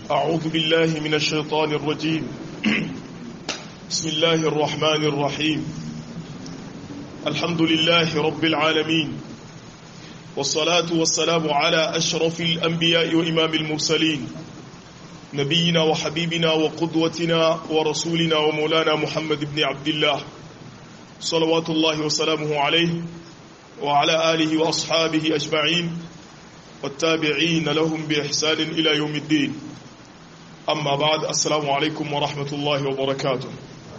أعوذ بالله من الشيطان الرجيم بسم الله الرحمن الرحيم الحمد لله رب العالمين والصلاة والسلام على أشرف الأنبياء وإمام المرسلين نبينا وحبيبنا وقدوتنا ورسولنا ومولانا محمد بن عبد الله صلوات الله وسلامه عليه وعلى آله وأصحابه أجمعين والتابعين لهم بإحسان إلى يوم الدين أما بعد السلام عليكم ورحمة الله وبركاته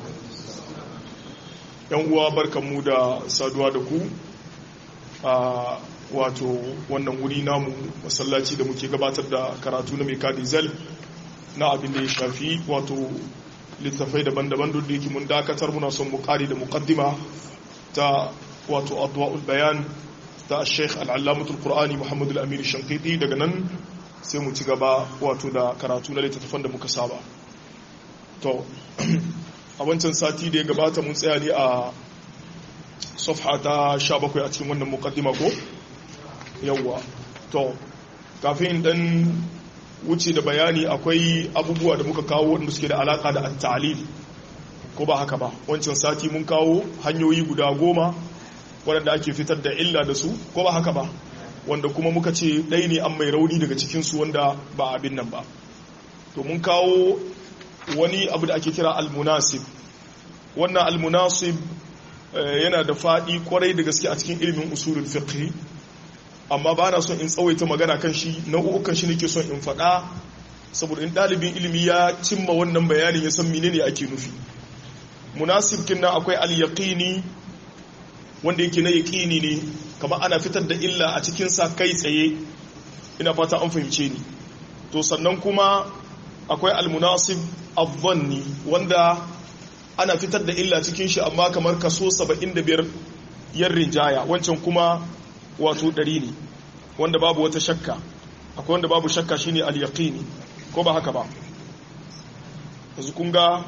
yan uwa barkanmu da saduwa da ku a wato wannan wuri namu masallaci da muke gabatar da karatu na mai diesel na abin da ya shafi wato littafai daban-daban duk da yake mun dakatar muna son mu kari da muqaddima ta wato adwa'ul bayan ta Sheikh Al-Allamatul Qur'ani Muhammad Al-Amin Shankiti daga nan sai mu ci gaba wato da karatu na littattafan da muka saba to a wancan sati da ya gabata mun tsaya ne a safha ta 17 a cikin wannan muqaddima ko yawwa to kafin dan wuce da bayani akwai abubuwa da muka kawo wanda suke da alaka da at-ta'lil ko ba haka ba wancan sati mun kawo hanyoyi guda goma waɗanda ake fitar da illa da su ko ba haka ba wanda kuma muka ce ɗai ne an mai rauni daga cikinsu wanda ba abin nan ba to mun kawo wani abu da ake kira almunasib wannan almunasib yana da faɗi kwarai da gaske a cikin ilimin usulul fiqh amma ba na son in tsawaita magana kan shi nau'ukan shi nake son in faɗa saboda in ɗalibin ilimi ya cimma wannan bayanin ya san menene ake nufi munasib kinna akwai al-yaqini wanda yake na yaqini ne kamar ana fitar da illa a cikin sa kai tsaye ina fata an fahimce ni to sannan kuma akwai al-munasib adh-dhanni wanda ana fitar da illa cikin shi amma kamar kaso 75 yan rinjaya wancan kuma wato 100 ne wanda babu wata shakka akwai wanda babu shakka shine al-yaqini ko ba haka ba yanzu kun ga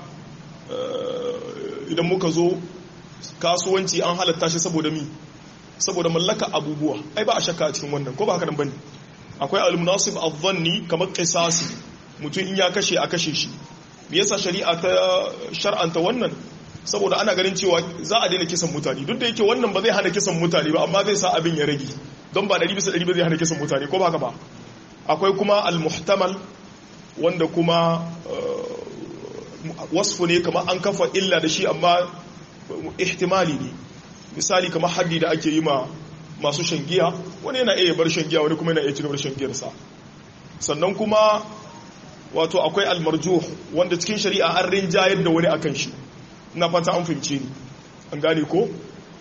idan muka zo kasuwanci an halatta shi saboda mi saboda mallaka abubuwa ai ba a shakka a cikin wannan ko ba haka nan bane akwai al-munasib adh-dhanni kamar qisasi mutum in ya kashe a kashe shi me yasa shari'a ta shar'anta wannan saboda ana ganin cewa za a daina kisan mutane duk da yake wannan ba zai hana kisan mutane ba amma zai sa abin ya rage don ba 100 bisa 100 ba zai hana kisan mutane ko ba haka ba akwai kuma al-muhtamal wanda kuma wasfu ne kamar an kafa illa da shi amma ihtimali ne misali kamar haddi da ake yi ma masu shan giya wani yana iya bar shan giya wani kuma yana iya cigaba da shan giyarsa sannan kuma wato akwai almarjuh wanda cikin shari'a an rinjayar da wani akan shi ina fata an fahimce ni an gane ko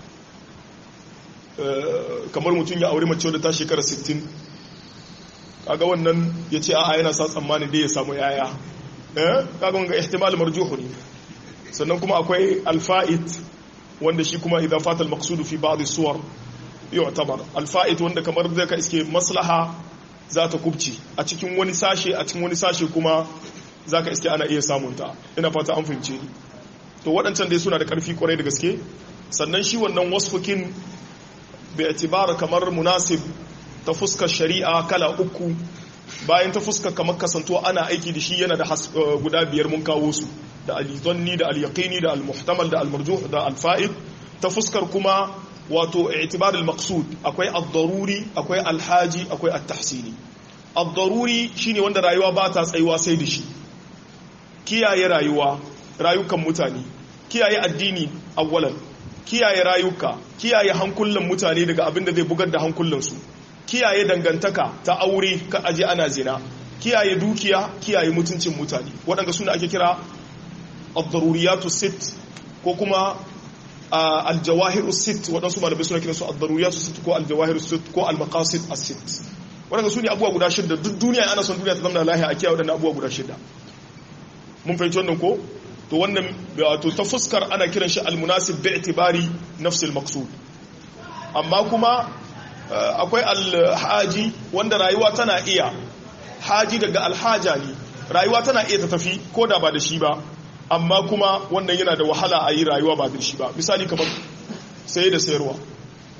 kamar mutum ya aure mace wadda ta shekara 60 kaga wannan ya ce a'a yana sa tsammani dai ya samu yaya kaga wanga ihtimal marjuh ne sannan kuma akwai alfa'id wanda shi kuma idan fata al-maqsud fi ba'd as-suwar yu'tabar alfa'id wanda kamar zai ka iske maslaha za ta kubci a cikin wani sashe a cikin wani sashe kuma za ka iske ana iya samun ta ina fata an fahimce ni to waɗancan dai suna da ƙarfi kwarai da gaske sannan shi wannan wasfukin bai itibara kamar munasib ta fuskar shari'a kala uku bayan ta fuskar kamar kasanto ana aiki da shi yana da guda biyar mun kawo su da al-dhanni da al-yaqini da al-muhtamal da al-marjuh da al-fa'id ta fuskar kuma wato i'tibar al-maqsud akwai ad-daruri akwai al-haji akwai at-tahsini ad-daruri shine wanda rayuwa ba ta tsayuwa sai da shi kiyaye rayuwa rayukan mutane kiyaye addini awwalan kiyaye rayuka kiyaye hankulan mutane daga abin da zai bugar da hankulan su kiyaye dangantaka ta aure ka aje ana zina kiyaye dukiya kiyaye mutuncin mutane waɗanda suna ake kira ad-daruriyatu sit ko kuma al-jawahiru sit waɗansu malamai suna kiransu ad-daruriyatu sit ko al-jawahiru sit ko al-maqasid as-sit waɗanda su ne abubuwa guda shida duk duniya ana son duniya ta zama lahiya a kiyaye waɗannan abubuwa guda shida mun fahimci wannan ko to wannan wato ta fuskar ana kiran shi al-munasib bi itibari nafs al-maqsud amma kuma akwai al-haji wanda rayuwa tana iya haji daga alhaja ne rayuwa tana iya ta tafi ko da ba da shi ba amma kuma wannan yana da wahala a yi rayuwa ba da shi ba misali kamar saye da sayarwa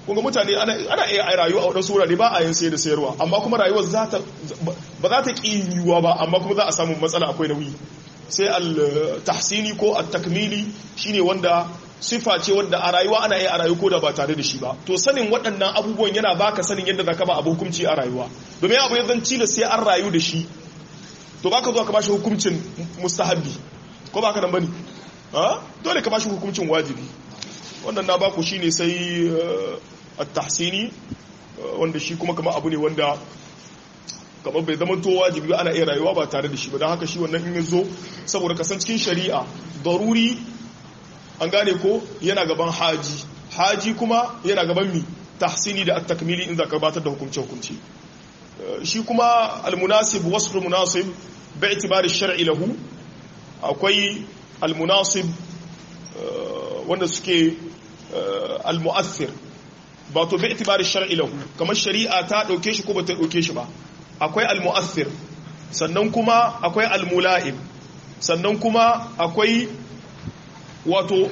kunga mutane ana iya rayuwa a waɗansu wurare ba a yin sayar da sayarwa amma kuma rayuwar ba za ta ƙi yiwuwa ba amma kuma za a samu matsala akwai nauyi sai al-tahsini ko al-takmili shine wanda sifa ce wanda a rayuwa ana iya a rayu ko da ba tare da shi ba to sanin waɗannan abubuwan yana baka sanin yadda zaka ba abu hukunci a rayuwa domin abu ya zan cila sai an rayu da shi to baka zo ka bashi hukuncin mustahabbi ko baka nan bane ha dole ka bashi hukuncin wajibi wannan na baku shine sai at-tahsini wanda shi kuma kamar abu ne wanda kamar bai zama to wajibi ana iya rayuwa ba tare da shi ba don haka shi wannan in ya zo saboda kasan cikin shari'a daruri an gane ko yana gaban haji haji kuma yana gaban mi tahsini da at-takmili in za ka batar da hukunce hukunci shi kuma al-munasib wasf munasib bi itibari shar'i lahu akwai al-munasib wanda suke al-mu'athir ba to bi itibari shar'i lahu kamar shari'a ta dauke shi ko ba ta dauke shi ba akwai al-mu'athir sannan kuma akwai al-mula'im sannan kuma akwai wato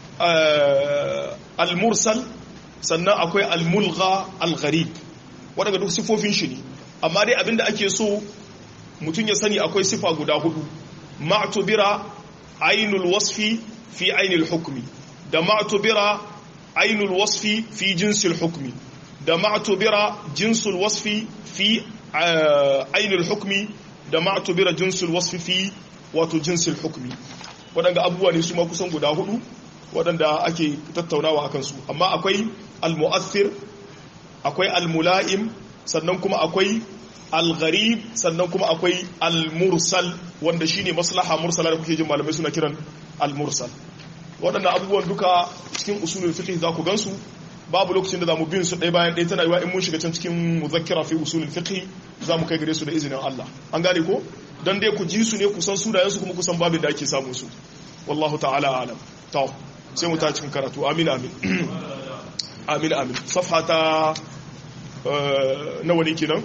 al-mursal sannan akwai al-mulgha al-gharib wadanda duk sifofin shi ne amma dai abinda ake so mutum ya sani akwai sifa guda hudu ma'tubira ainul wasfi fi ainul hukmi da ma'tubira ainul wasfi fi jinsil hukmi da ma'tubira jinsul wasfi fi ainul hukmi da ma'tubira jinsul wasfi fi wato jinsil hukmi waɗanda abubuwa ne su ma kusan guda hudu waɗanda ake tattaunawa akan su amma akwai al-mu'athir akwai al-mula'im sannan kuma akwai al-gharib sannan kuma akwai al-mursal wanda shine maslaha mursala da kuke jin malamai suna kiran al-mursal waɗanda abubuwan duka cikin usulul fiqh za ku gansu babu lokacin da zamu bin su ɗaya bayan ɗaya tana yiwa in mun shiga can cikin muzakkira fi usulul fiqh za mu kai gare su da izinin Allah an gane ko dan dai ku ji su ne ku san sunayen su kuma ku san babin da ake samu su wallahu ta'ala alam to sai mu ta cikin karatu amin amin amin amin safha ta nawa ne kenan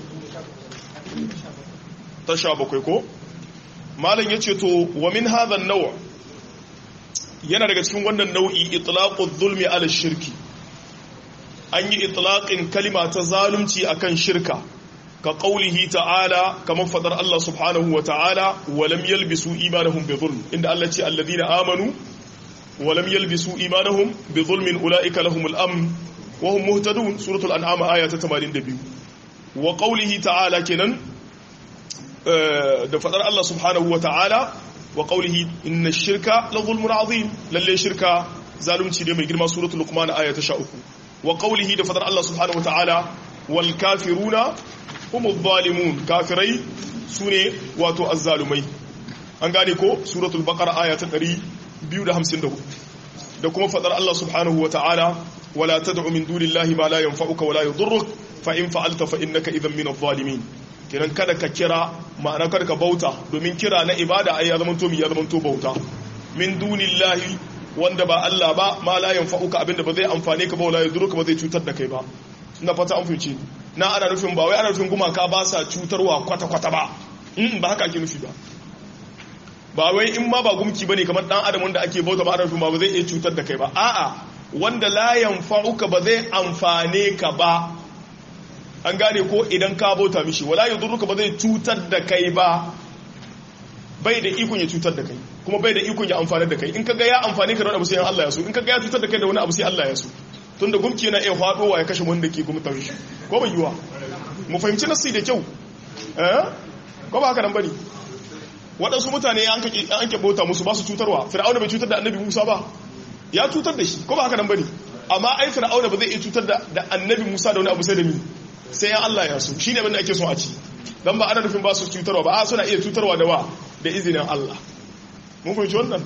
ta sha bakwai ko malam yace to wa min hadha an-naw' yana daga cikin wannan nau'i itlaqu zulmi ala shirki an yi itlaqin kalima ta zalunci akan shirka ka qaulihi ta'ala kamar fadar Allah subhanahu wa ta'ala wa lam yalbisu imanahum bi zulm inda Allah ce alladhina amanu wa lam yalbisu imanahum bi zulmin ulaika lahumul amn wa hum muhtadun suratul an'am aya ta 82 wa qaulihi ta'ala kenan da fadar Allah subhanahu wa ta'ala wa qawlihi inna shirka la zulmun azim lalle shirka zalunci ne mai girma suratul luqman aya ta 13 wa qawlihi da fadar Allah subhanahu wataala wal kafiruna humuz zalimun kafirai sune wato azzalumai an gane ko suratul baqara aya ta 254 da kuma fadar Allah subhanahu wataala wala tad'u min dunillahi ma la yanfa'uka wa la yadhurruk fa in fa'alta fa innaka idhan min adh-dhalimin kiran kada ka kira ma'ana kada ka bauta domin kira na ibada ai ya zama to mi ya zama to bauta min dunillahi wanda ba Allah ba ma la yanfa'uka abinda ba zai amfane ka ba wala yadurruka ba zai cutar da kai ba ina fata an fice na ana nufin ba wai ana nufin gumaka ba sa cutarwa kwata kwata ba in ba haka ake nufi ba ba wai in ma ba gumki bane kamar dan adam wanda ake bauta ba ana nufin ba ba zai iya cutar da kai ba a'a wanda la yanfa'uka ba zai amfane ka ba an gane ko idan ka bauta mishi wala yadurruka ba zai cutar da kai ba bai da ikon ya cutar da kai kuma bai da ikon ya amfani da kai in kaga ya amfani ka da wani abu sai Allah ya so in kaga ya cutar da kai da wani abu sai Allah ya so tunda gumki yana iya fadowa ya kashe wanda ke gumta shi ko bai yiwa mu fahimci nasi da kyau eh ko ba haka nan bane waɗansu mutane an kake an ke bauta musu ba su cutarwa fir'auna bai cutar da annabi Musa ba ya cutar da shi ko ba haka nan bane amma ai fir'auna ba zai iya cutar da annabi Musa da wani abu sai da mi sai ya Allah ya so shine abin da ake so a ci dan ba ana nufin ba su cutarwa ba a suna iya cutarwa da wa da izinin Allah mun fahimci wannan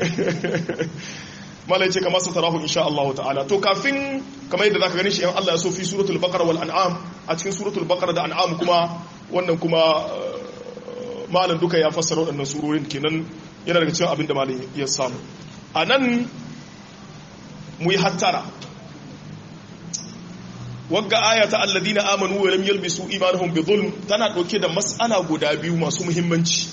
malai ce kamar satarahu insha Allah ta'ala to kafin kamar yadda zaka gani shi in Allah ya so fi suratul baqara wal an'am a cikin suratul baqara da an'am kuma wannan kuma malam duka ya fassara waɗannan surorin kenan yana daga cikin abin da malam ya samu anan mu yi hattara wagga aya ta alladina amanu wa lam yalbisu imanuhum bi dhulm tana dauke da mas'ala guda biyu masu muhimmanci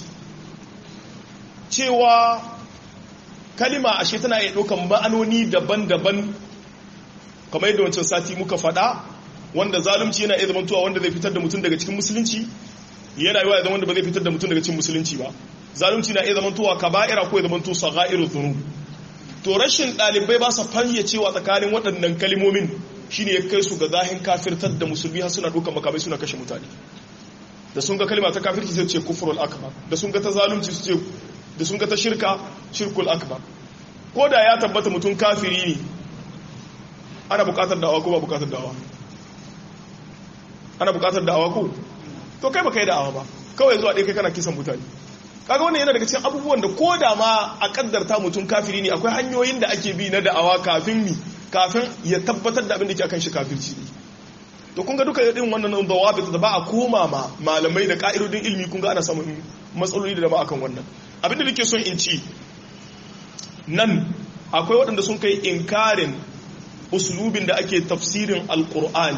cewa kalima ashe tana iya daukan ma'anoni daban-daban kamar yadda wancan sati muka faɗa wanda zalunci yana iya zamantowa wanda zai fitar da mutum daga cikin musulunci yana yi wa ya wanda ba zai fitar da mutum daga cikin musulunci ba zalunci na iya zamantowa kaba'ira ko ya zamanto saghairu dhunub to rashin ɗalibai ba sa fayyacewa tsakanin waɗannan kalimomin shine ya kai su ga zahin kafirtar da musulmi har suna ɗaukar makamai suna kashe mutane da sun ga kalima ta kafirci sai ce kufrul akbar da sun ga ta zalunci su ce da sun ga ta shirka shirkul akbar ko da ya tabbata mutum kafiri ne ana buƙatar da'awa ko ba buƙatar da'awa ana buƙatar da'awa ko to kai baka yi da'awa ba kawai zuwa ɗaya kai kana kisan mutane kaga wannan yana daga cikin abubuwan da ko da ma a kaddarta mutum kafiri ne akwai hanyoyin da ake bi na da'awa kafin mi kafin ya tabbatar da abin da ke akan shi kafirci ne to kun ga duka irin wannan dawabit da ba a koma ma malamai da ka'idodin ilimi kun ga ana samun matsaloli da dama akan wannan abin da nake son in ci nan akwai waɗanda sun kai inkarin uslubin da ake tafsirin alqur'ani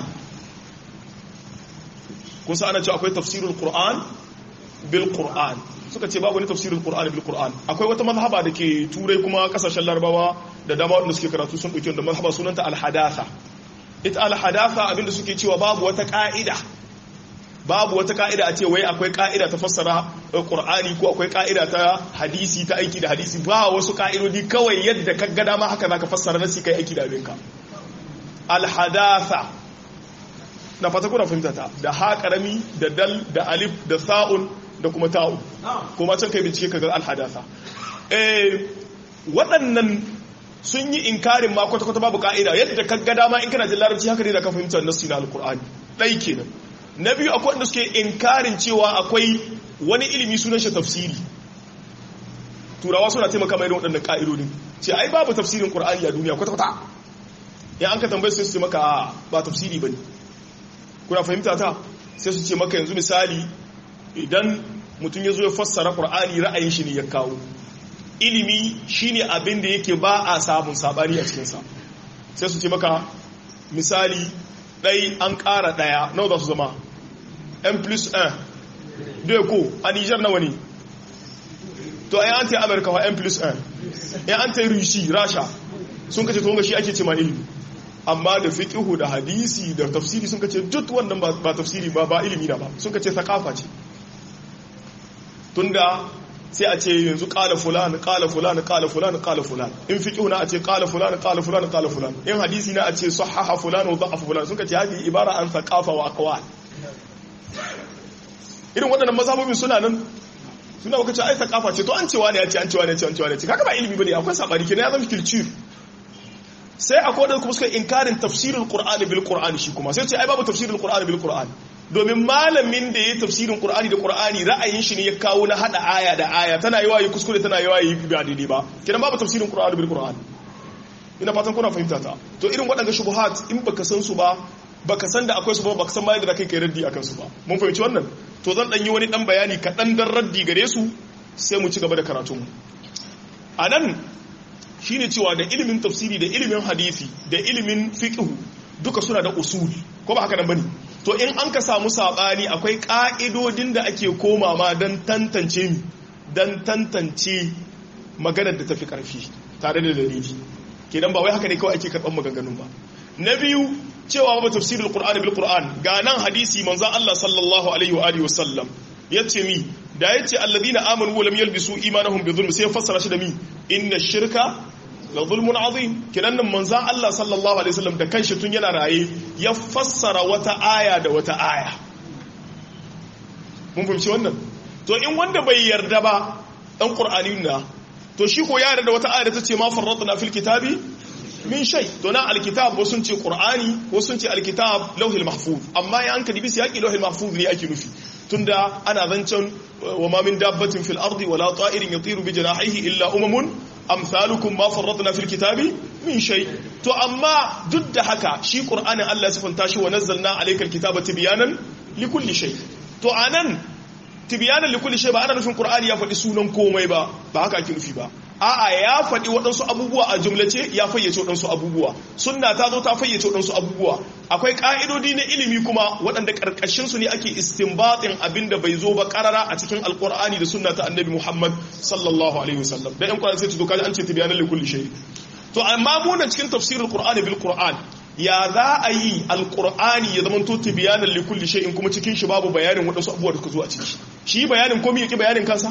kun sa ana cewa akwai tafsirul qur'an bil qur'an suka ce babu wani tafsirin Qur'ani bil Qur'an akwai wata mazhaba da ke turai kuma kasashen Larabawa da dama wanda suke karatu sun dauki wanda mazhaba sunanta al-hadatha ita al-hadatha abinda suke cewa babu wata ka'ida babu wata ka'ida a ce wai akwai ka'ida ta fassara Qur'ani ko akwai ka'ida ta hadisi ta aiki da hadisi ba wasu ka'idodi kawai yadda ka ga dama haka zaka fassara nasi kai aiki da abinka al-hadatha na fata kuna fahimta ta da ha karami da dal da alif da sa'un da kuma ta'u kuma can kai bincike kaga alhadatha eh waɗannan sun yi inkarin ma kwata kwata babu ka'ida yadda ka ga dama in kana jin larabci haka ne da ka fahimta nassi na alqur'ani dai kenan na biyu akwai wanda suke inkarin cewa akwai wani ilimi sunan shi tafsiri turawa suna taimaka mai waɗannan ka'idodin ce ai babu tafsirin qur'ani a duniya kwata kwata in an ka tambaye su su maka ba tafsiri bane kuna fahimta ta sai su ce maka yanzu misali idan mutum ya zo ya fassara ƙur'ani ra'ayin shi ne ya kawo ilimi shine abin da yake ba a samun sabani a cikinsa sai su ce maka misali ɗai an ƙara ɗaya nawa za su zama n plus 1 dai ko a nijar nawa ne to ai an ta amurka wa n plus 1 ya an ta rishi rasha sun kace to shi ake ce ma ilimi amma da fiqhu da hadisi da tafsiri sun kace duk wannan ba tafsiri ba ba ilimi na ba sun kace thaqafa ce tunda sai a ce yanzu kala fulan kala fulan kala fulan kala fulan in fiqhu na a ce kala fulan kala fulan kala fulan in hadisi na a ce sahaha fulan wa da'afa fulan sun kace hadi ibara an thaqafa wa aqwal irin waɗannan mazhabobin suna nan suna baka ce ai thaqafa ce to an cewa ne ya ce an cewa ne ya ce an cewa ne ya ce kaga ba ilimi bane akwai sabani kenan ya zama culture sai akwai wadanda kuma suka inkarin tafsirin qur'ani bil qur'ani shi kuma sai ce ai babu tafsirin qur'ani bil qur'ani domin malamin da yayi tafsirin qur'ani da qur'ani ra'ayin shi ne ya kawo na hada aya da aya tana yi wayi kuskure tana yi wayi ba daidai ba kidan babu tafsirin qur'ani bil qur'ani ina fatan kuna fahimta ta to irin waɗanda shubuhat in baka san su ba baka san da akwai su ba baka san ma yadda kai kai raddi akan su ba mun fahimci wannan to zan dan yi wani dan bayani kaɗan dan raddi gare su sai mu ci gaba da karatun a nan shine cewa da ilimin tafsiri da ilimin hadisi da ilimin fiqh duka suna da usul ko ba haka nan bane to in an ka samu sabani akwai ka'idodin da ake koma ma dan tantance mi dan tantance maganar da tafi karfi tare da dalili kenan ba wai haka ne kawai ake karban maganganun ba na biyu cewa ba tafsirul qur'ani bil qur'an ga nan hadisi manzon Allah sallallahu alaihi wa alihi wasallam yace mi da yace alladhina amanu wa lam yalbisu imanahum bi dhulm sai fassara shi da mi inna shirka la zulmun azim kinan nan manzon Allah sallallahu alaihi wasallam da kanshi tun yana raye ya fassara wata aya da wata aya mun fahimci wannan to in wanda bai yarda ba dan qur'ani na to shi ko ya yarda wata aya da tace ma farratna fil kitabi min shay to na alkitab wasu sun ce qur'ani wasu sun ce alkitab lauhil mahfuz amma ya an ka dibi yaki lauhil mahfuz ne ake nufi tunda ana zancen wa ma min dabbatin fil ardi wala ta'irin yatiru bi janahihi illa umamun amsalukum ma farratna fil kitabi min shay to amma duk da haka shi qur'anin Allah ya sifanta shi wa nazzalna alaykal kitaba tibyanan likulli shay to anan tibyanan likulli shay ba ana nufin qur'ani ya faɗi sunan komai ba ba haka ake nufi ba a'a ya faɗi waɗansu abubuwa a jumlace ya fayyace waɗansu abubuwa sunna ta zo ta fayyace waɗansu abubuwa akwai ƙa'idodi na ilimi kuma waɗanda ƙarƙashin su ne ake istinbatin abin da bai zo ba ƙarara a cikin alƙur'ani da sunna ta annabi muhammad sallallahu alaihi wasallam da ƴan ƙwarar sai ta zo kaji an ce tibiyanan likulli shay to amma mu cikin tafsirul qur'ani bil qur'an ya za a yi alkur'ani ya zama tuti bayanan likulli shay'in kuma cikin shi babu bayanin waɗansu abubuwa da suka zo a ciki shi bayanin komai yake bayanin kansa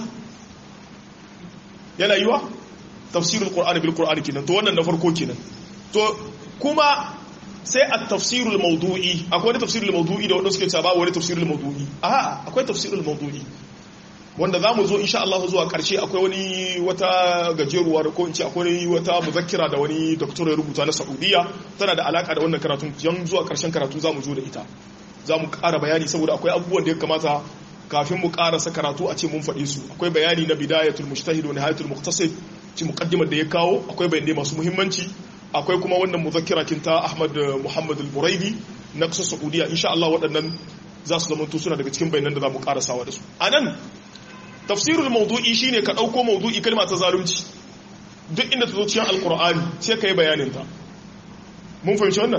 yana yiwa tafsirul qur'ani bil qur'ani kenan to wannan na farko kenan to kuma sai a tafsirul mawdu'i akwai wani tafsirul mawdu'i da wanda suke cewa babu wani tafsirul mawdu'i a akwai tafsirul mawdu'i wanda za mu zo insha Allah zuwa karshe akwai wani wata gajeruwa da ko in ce akwai wata muzakkira da wani doktor ya rubuta na Saudiya tana da alaka da wannan karatun yan zuwa karshen karatu za mu zo da ita za mu ƙara bayani saboda akwai abubuwan da ya kamata kafin mu ƙarasa karatu a ce mun faɗi su akwai bayani na bidayatul mujtahid wa nihayatul muqtasid ci muqaddimar da ya kawo akwai bayanai masu muhimmanci akwai kuma wannan muzakkira kinta Ahmad Muhammad al-Buraidi na ƙasar Saudiya insha Allah waɗannan za su zama suna daga cikin bayanan da za mu ƙarasawa da su anan tafsirul mawdu'i shine ka dauko mawdu'i kalma ta zalunci duk inda ta zo cikin alqur'ani sai kai bayanin ta mun fahimci wannan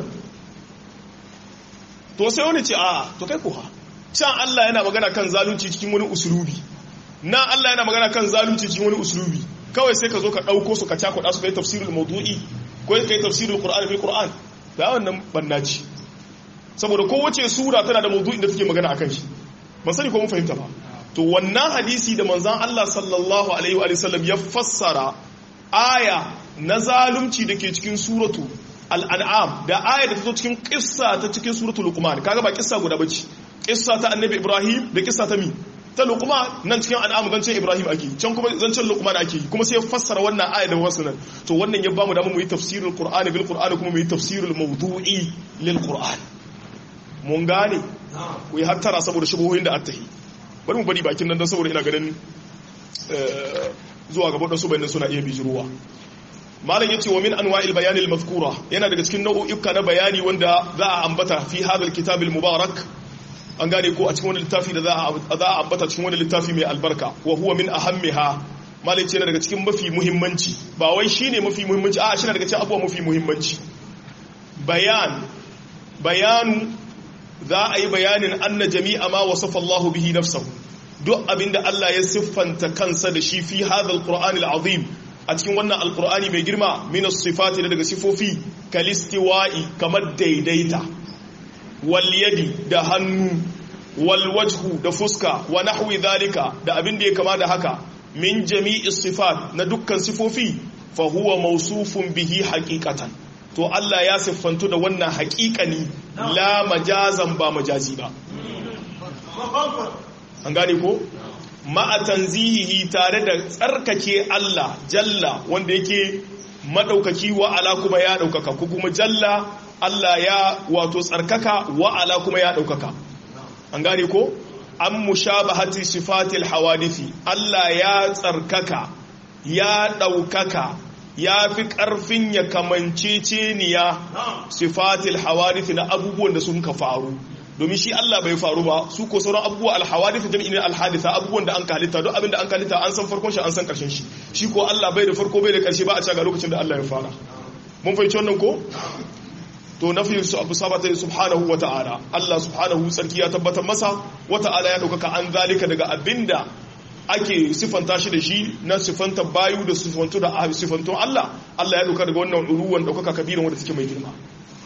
to sai wani ce a to kai kuwa can Allah yana magana kan zalunci cikin wani usulubi na Allah yana magana kan zalunci cikin wani usulubi kawai sai ka zo ka dauko su ka cakuɗa su kai tafsirul mawdu'i ko kai tafsirul qur'ani bil qur'an da wannan bannaci saboda kowace sura tana da mawdu'in da take magana akan shi ban sani ko mun fahimta ba to wannan hadisi da manzan Allah sallallahu Alaihi wasallam ya fassara aya na zalunci da ke cikin suratu al'an'am da aya da ta zo cikin kissa ta cikin suratu luqman kaga ba kissa guda bace kissa ta annabi ibrahim da kissa ta mi ta luqman nan cikin an'am zancen ibrahim ake can kuma zancen luqman ake kuma sai ya fassara wannan aya da wasu nan to wannan ya bamu damar mu yi tafsirul qur'ani bil qur'ani kuma mu yi tafsirul mawdu'i lil qur'an mun gane ku yi hattara saboda shubuhoyin da attahi bari mu bari bakin nan don saboda ina ganin zuwa gaba da su bayanan suna iya bijiruwa malam yace wa min anwa'il bayan al-mazkura yana daga cikin nau'uka na bayani wanda za a ambata fi hadal kitab al-mubarak an gane ko a cikin wani littafi da za a ambata cikin wani littafi mai albarka wa huwa min ahammiha malam yace yana daga cikin mafi muhimmanci ba wai shine mafi muhimmanci a shi daga cikin abubuwa mafi muhimmanci bayan bayanu za a yi bayanin anna jami'a ma wasafa Allah bihi nafsahu duk abinda Allah ya siffanta kansa da shi fi hadha alqur'ani alazim a cikin wannan alqur'ani mai girma min as-sifati daga sifofi kalistiwa'i kamar daidaita wal yadi da hannu wal wajhu da fuska wa nahwi dhalika da abinda ya kama da haka min jami'i sifat na dukkan sifofi fa huwa mawsufun bihi haqiqatan to Allah ya siffantu da wannan haƙiƙani la majazan ba majazi ba an gane ko ma'a tanzihihi tare da tsarkake Allah jalla wanda yake madaukaki wa ala kuma ya daukaka ko kuma jalla Allah ya wato tsarkaka wa ala kuma ya daukaka an gane ko an mushabahati sifatil hawadithi Allah ya tsarkaka ya daukaka ya fi ƙarfin ya kamance ceniya sifatil hawadithi na abubuwan da sun ka faru domin shi Allah bai faru ba su ko sauran abubuwa alhawadith jami'in ne alhaditha abubuwan da an kalita duk abin da an kalita an san farkon shi an san karshen shi shi ko Allah bai da farko bai da karshe ba a ga lokacin da Allah ya fara mun fahimci wannan ko to nafi su abu sabata subhanahu wa ta'ala Allah subhanahu sarki ya tabbatar masa wa ta'ala ya dauka an zalika daga abinda ake sifanta shi da shi na sifanta bayu da sifantu da sifantun Allah Allah ya dauka daga wannan uluwan daukaka kabirin wanda take mai girma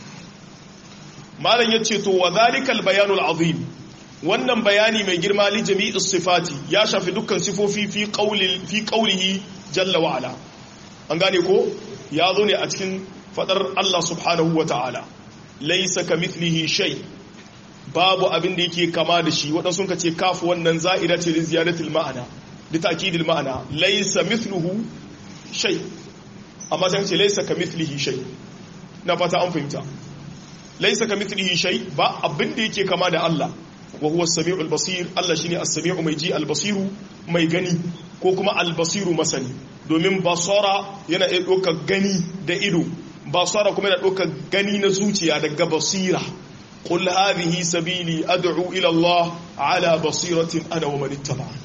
malam yace to wa zalikal bayanul azim wannan bayani mai girma li jami'is sifati ya shafi dukkan sifofi fi qawli fi qawlihi jalla wa ala an gane ko ya zo ne a cikin fadar Allah subhanahu wa ta'ala laysa kamithlihi shay babu abin da yake kama da shi waɗansu ka ce kafu wannan za'ida ce da ziyaratul ma'ana da ta'kidil ma'ana laysa mithluhu shay amma sai ce laysa kamithlihi shay na fata an fahimta laysa kamithlihi shay ba abin da yake kama da Allah wa huwa as-sami'ul basir Allah shine as-sami'u mai ji al-basiru mai gani ko kuma al-basiru masani domin basara yana iya ɗaukar gani da ido basara kuma yana ɗaukar gani na zuciya daga basira قل هذه سبيلي أدعو إلى الله على بصيرة أنا ومن اتبعني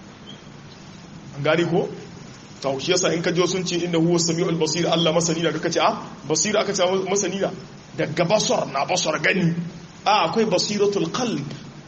gani ko to shi yasa in ka jo sun ce inda huwa samiul basir Allah masani da kaka ce a basira aka ce masani da daga basar na basar gani a akwai basiratul qalb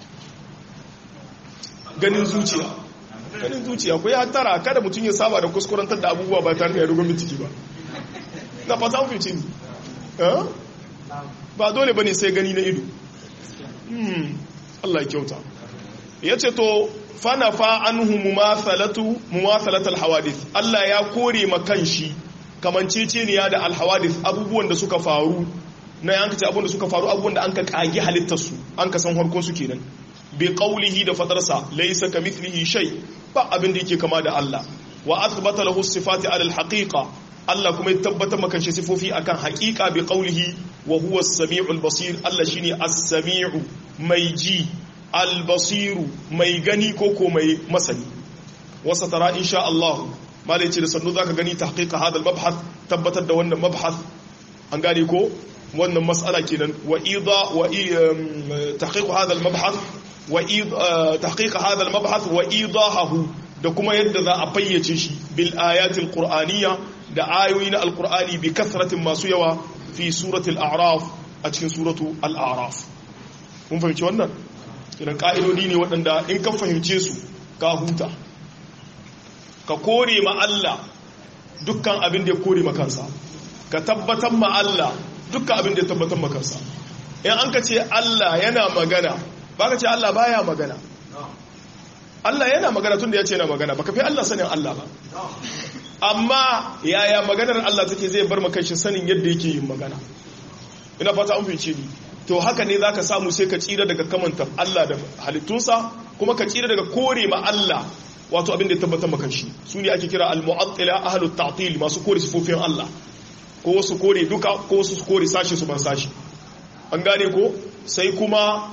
ganin zuciya ganin zuciya ko ya hattara kada mutum ya saba da kuskurantar da abubuwa ba tare da ya rugun bitiki ba na fata mu fice ni ba dole bane sai gani na ido Allah ya kyauta yace to fanafa anhu mumathalatu mumathalat alhawadith Allah ya kore makan shi kamanceceniya da alhawadith abubuwan da suka faru na yanka ce abubuwan da suka faru abubuwan da an ka kage halittar su an ka san harkon su kenan bi qawlihi da fadarsa laysa kamithlihi shay ba abin da yake kama da Allah wa athbata lahu sifati ala alhaqiqa Allah kuma ya tabbatar maka shi sifofi akan haqiqa bi qawlihi wa huwa as-sami'ul basir Allah shine as-sami'u mai ji al-basiru mai gani ko ko mai masani wasa tara insha Allah malai ce da sannu zaka gani tahqiqa hadal mabhath tabbatar da wannan mabhath an gane ko wannan mas'ala kenan wa idha wa tahqiq hadal mabhath wa tahqiq hadal mabhath wa idahahu da kuma yadda za a fayyace shi bil ayatil qur'aniyya da ayoyi na alqur'ani bi kasratin masu yawa fi suratul a'raf a cikin suratu al-a'raf mun fahimci wannan idan ka'idodi ne waɗanda in ka fahimce su ka huta ka kore ma Allah dukkan abin da ya kore ma kansa ka tabbatar ma Allah dukkan abin da ya tabbatar ma kansa in an ka ce Allah yana magana ba ka ce Allah baya magana Allah yana magana tun da ya ce yana magana baka fi Allah sanin Allah ba amma yaya maganar Allah take zai bar maka shi sanin yadda yake yin magana ina fata an fice ni to haka ne zaka samu sai ka tsira daga kamanta Allah da halittunsa kuma ka tsira daga kore ma Allah wato abin da ya tabbatar maka shi su ne ake kira al-mu'attila ahlut ta'til masu kore sifofin Allah ko wasu kore duka ko wasu kore sashi su ban sashi an gane ko sai kuma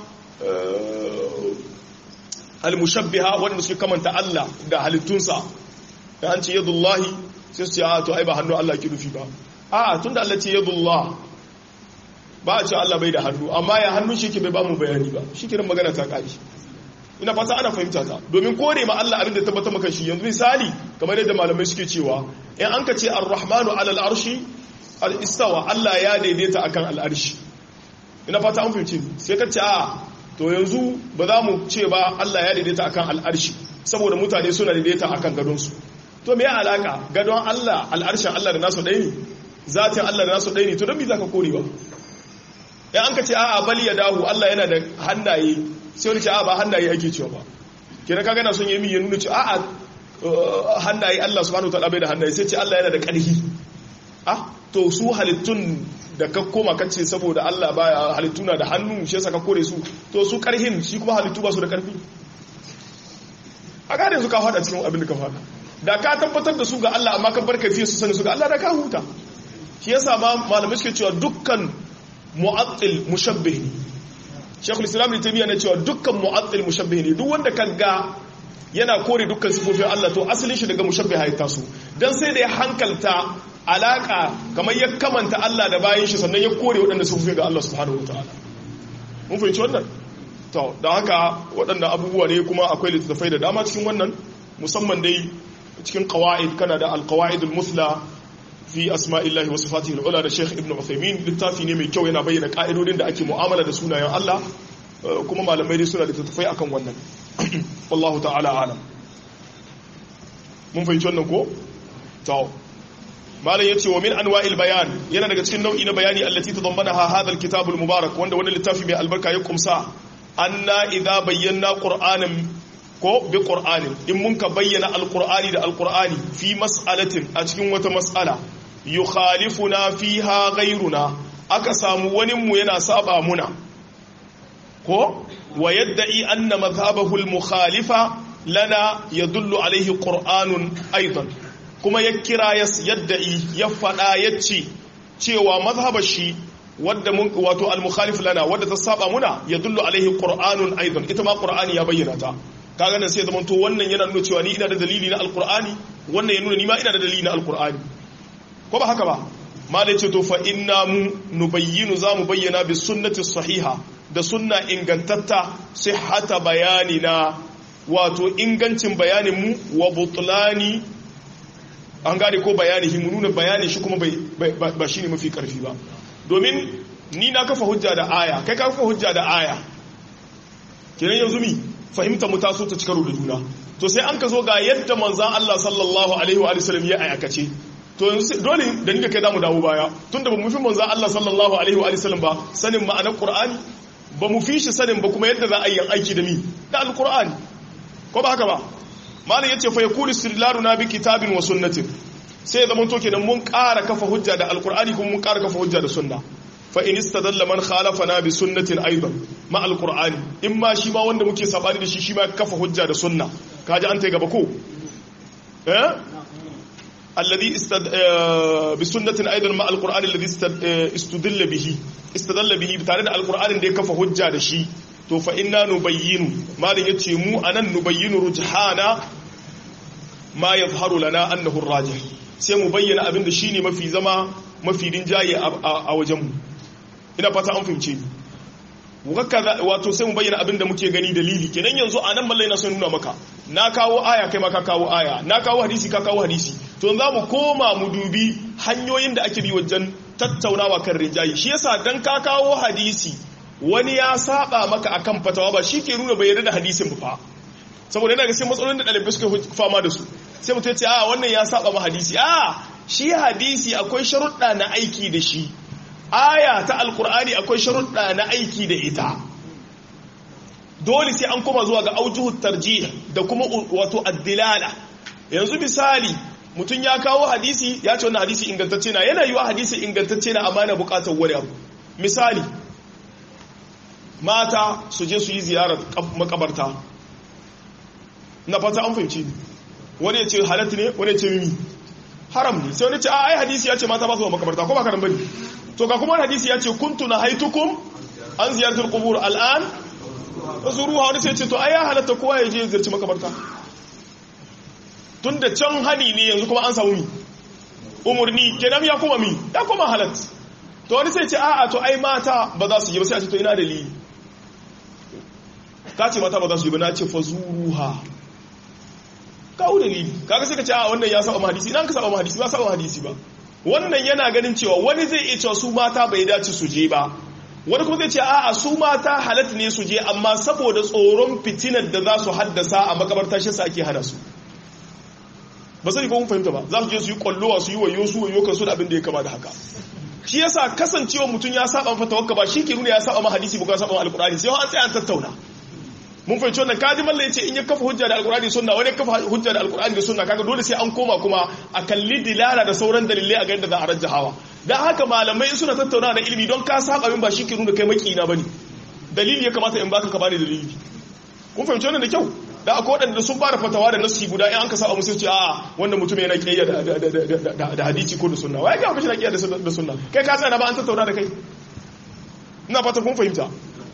al-mushabbiha wanda suke kamanta Allah da halittunsa da an ce yadullahi sai su ce a to ai ba hannu Allah ke nufi ba a tunda Allah ce yadullah ba a ce Allah bai da hannu amma ya hannun shi ke bai ba mu bayani ba shi kiran magana ta kare ina fata ana fahimta ta domin kore ma Allah abin da tabbata maka shi yanzu misali kamar yadda malamai suke cewa in an ka ce ar-rahmanu ala al-arshi al-istawa Allah ya daidaita akan al-arshi ina fata an fahimci sai ka ce a to yanzu ba za mu ce ba Allah ya daidaita akan al-arshi saboda mutane suna daidaita akan gadon su to me ya alaka gadon Allah al-arshin Allah da nasu ɗaya ne zatin Allah da nasu ɗaya ne to don me zaka kore ba ya an ka ce a'a bali ya dahu Allah yana da hannaye sai wani ce a'a ba hannaye ake cewa ba kira kaga na son yi ya nuna ce a'a hannaye Allah subhanahu wataala bai da hannaye sai ce Allah yana da ƙarfi ah to su halittun da ka koma kace saboda Allah ba halittu na da hannu shi yasa ka kore su to su ƙarhin shi kuma halittu ba su da ƙarfi a gane su ka fada cikin abin da ka fada da ka tabbatar da su ga Allah amma ka bar kafiyar su sani su ga Allah da ka huta shi yasa ma malamai suke cewa dukkan mu'attil mushabbih ne shekul islam ne taimiyya na cewa dukkan mu'attil mushabbih ne duk wanda kan ga yana kore dukkan sifofin Allah to asalin shi daga mushabbih ya taso dan sai da ya hankalta alaka kamar ya kamanta Allah da bayan shi sannan ya kore waɗanda sifofin ga Allah subhanahu wataala mun fahimci wannan to da haka waɗannan abubuwa ne kuma akwai littattafai da dama cikin wannan musamman dai cikin qawaid kana da al-qawaidul musla fi asma'illahi wa sifatihi al'ula da Sheikh Ibn Uthaymeen littafi ne mai kyau yana bayyana ka'idodin da ake mu'amala da sunayen Allah kuma malamai dai suna da tattafai akan wannan wallahu ta'ala alam mun fahimci wannan ko to malam yace wa min anwa'il bayan yana daga cikin nau'i na bayani allati tadammanaha hadha al-kitab al-mubarak wanda wannan littafi mai albarka ya kumsa anna idza bayyana qur'anan ko bi qur'anin in mun ka bayyana al-qur'ani da al-qur'ani fi mas'alatin a cikin wata mas'ala yukhalifuna fiha ghayruna aka samu wani mu yana saba muna ko wa yadda'i anna madhhabahu al-mukhalifa lana yadullu alayhi qur'anun aidan kuma ya kira yadda'i ya fada yace cewa mazhabar shi wadda mun wato al-mukhalif lana wadda ta saba muna yadullu alayhi qur'anun aidan ita ma qur'ani ya bayyana ta kaga nan sai zaman to wannan yana nuna cewa ni ina da dalili na alqur'ani wannan ya nuna ni ma ina da dalili na alqur'ani ko ba haka ba malai ce to fa inna mu nubayyinu zamu bayyana bi sunnati sahiha da sunna ingantatta sihhata bayanina wato ingancin bayanin mu wa butlani an gane ko bayani mu nuna bayanin shi kuma ba shine mafi karfi ba domin ni na kafa hujja da aya kai ka kafa hujja da aya kenan yanzu mi fahimta mu taso ta cikaru da juna to sai an ka zo ga yadda manzan Allah sallallahu alaihi wa sallam ya aikace to yanzu dole da ni da kai zamu dawo baya tunda ba mu fi manzo Allah sallallahu alaihi wa sallam ba sanin ma'anar Qur'ani ba mu fi shi sanin ba kuma yadda za a yi aiki da mi da alqur'ani ko ba haka ba malam yace fa yakulu istidlaluna bi kitabin wa sunnatin sai ya zama to kenan mun ƙara kafa hujja da alqur'ani kuma mun ƙara kafa hujja da sunna fa in istadalla man khalafana bi sunnatin aidan ma alqur'ani in ma shi ma wanda muke sabani da shi shi ma kafa hujja da sunna kaji an tai gaba ko eh alladhi istad bi sunnatin aidan ma alqur'ani alladhi istadalla bihi istadalla bihi tare da alqur'anin da ya kafa hujja da shi to fa inna nubayyinu malin yace mu anan nubayyinu rujhana ma yadhharu lana annahu arrajih sai mu bayyana abinda shine mafi zama mafi rinjaye a wajen mu ina fata an fahimce ni wato sai mu bayyana abinda muke gani dalili kenan yanzu anan mallai na son nuna maka na kawo aya kai ma ka kawo aya na kawo hadisi ka kawo hadisi to za mu koma mu dubi hanyoyin da ake bi wajen tattaunawa kan rinjaye shi yasa dan ka kawo hadisi wani ya saba maka akan fatawa ba shi ke nuna bai yarda da hadisin ba saboda yana ga sai matsalolin da ɗalibai suka fama da su sai mutum ya ce a wannan ya saba ma hadisi a shi hadisi akwai sharuɗa na aiki da shi aya ta alkur'ani akwai sharuɗa na aiki da ita dole sai an koma zuwa ga aujuhu tarjih da kuma wato addilala yanzu misali mutum ya kawo hadisi ya ce wannan hadisi ingantacce na yana yiwa hadisi ingantacce na amma na bukatar wani abu misali mata su je su yi ziyarar makabarta na fata an fahimci wani ya ce halatta ne wani ya ce mimi haram ne sai wani ce a ai hadisi ya ce mata ba su makabarta ko ba karan bane to ga kuma hadisi ya ce kuntu na haitukum an ziyartar kubur al'an zuruwa wani sai ce to ai ya halatta kowa ya je ziyarci makabarta tun da can hani ne yanzu kuma an samu mi umarni kenan ya kuma mi ya kuma halat to wani sai ce a'a to ai mata ba za su yi ba sai a ce to ina dalili ka ce mata ba za su yi ba na ce fa zuruha kawo dalili kaga sai ka ce a wannan ya saba hadisi idan ka saba hadisi ba saba hadisi ba wannan yana ganin cewa wani zai iya cewa su mata bai dace su je ba wani kuma zai ce a'a su mata halatta ne su je amma saboda tsoron fitinar da za su haddasa a makabarta shi sa ake hana su ba sai ko mun fahimta ba za su je su yi kwallowa su yi wayo su wayo kan su da abin da ya kama da haka shi yasa kasancewa mutum ya saba fata wakka ba shi ke nuna ya saba ma hadisi ba ka saba ma alqur'ani sai an tsaya an tattauna mun fahimci wannan kaji mallan yace in ya kafa hujja da alqur'ani sunna wani kafa hujja da alqur'ani da sunna kaga dole sai an koma kuma a kalli dilala da sauran dalilai a ga yadda za a rajjahawa dan haka malamai in suna tattauna da ilimi don ka saba min ba shi ke nuna kai makina bane dalili ya kamata in baka ka bani dalili kun fahimci wannan da kyau da akwai waɗanda sun fara fatawa da nasi guda in an ka saba musu ce a wannan mutum yana kiyayya da hadisi ko da sunna wai ga mutum yana kiyayya da sunna kai ka tsaya ba an tattauna da kai ina fata kun fahimta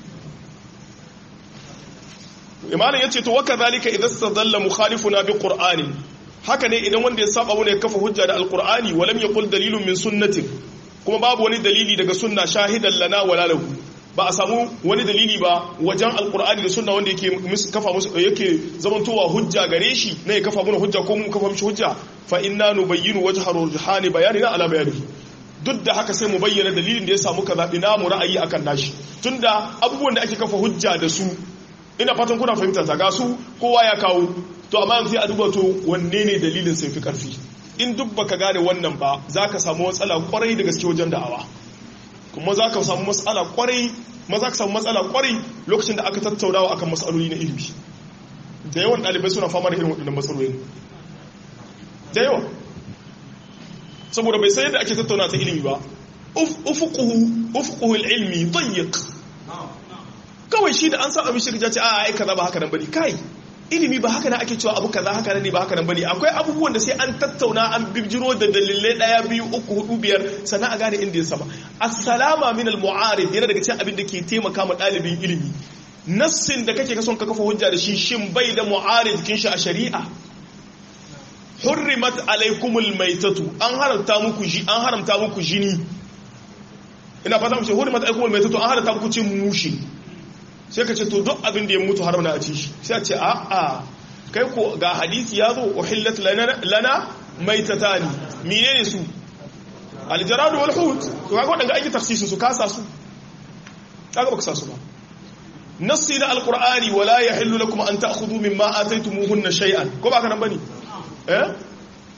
imanin yace to waka zalika idan stadalla mukhalifuna bi qur'ani haka ne idan wanda ya saba wani ya kafa hujja da alqur'ani walam yaqul dalilun min sunnatin kuma babu wani dalili daga sunna shahidan lana wala lahu ba a samu wani dalili ba wajen alqur'ani da sunna wanda yake kafa musu yake zamantowa hujja gare shi ne ya kafa mana hujja ko mu kafa mishi hujja fa inna nubayyinu wajha rujhani bayanina ala bayanihi duk da haka sai mu bayyana dalilin da ya samu kaza ina mu ra'ayi akan nashi tunda abubuwan da ake kafa hujja da su ina fatan kuna fahimta ta ga su kowa ya kawo to amma yanzu a duba to wanne ne dalilin sai fi karfi in duk baka gane wannan ba zaka samu matsala kwarai da gaske wajen da'awa kuma zaka samu matsala kwarai ma zaka samu matsala kwarai lokacin da aka tattaunawa akan matsaloli na ilimi da yawan ɗalibai suna fama da irin waɗannan matsalolin da yawa saboda bai san yadda ake tattauna ta ilimi ba ufuquhu ufuquhu ilmi dayyiq kawai shi da an sa abin shirya ce a ai kaza ba haka nan bane kai ilimi ba haka nan ake cewa abu kaza haka nan ne ba haka nan bane akwai abubuwan da sai an tattauna an bijiro da dalilai daya biyu uku hudu biyar sannan a gane inda ya sama assalama min al-mu'arid yana daga cikin abin da ke taimaka ma dalibin ilimi nassin da kake kason ka kafa hujja da shi shin bai da mu'arid kin shi a shari'a hurrimat alaikumul maitatu an haramta muku ji an haramta muku jini ina fata mu ce hurrimat alaikumul maitatu an haramta muku cin mushi sai ka ce to duk abin da ya mutu haram na a ci shi sai a ce a a kai ko ga hadisi ya zo uhillat lana maitatani menene su aljaradu wal hut to kaga wadanda ake tafsirin su kasa su kaga baka sa su ba nassi da alqur'ani wala yahillu lakum an ta'khudhu mimma ataytumuhunna shay'an ko ba ka nan bane eh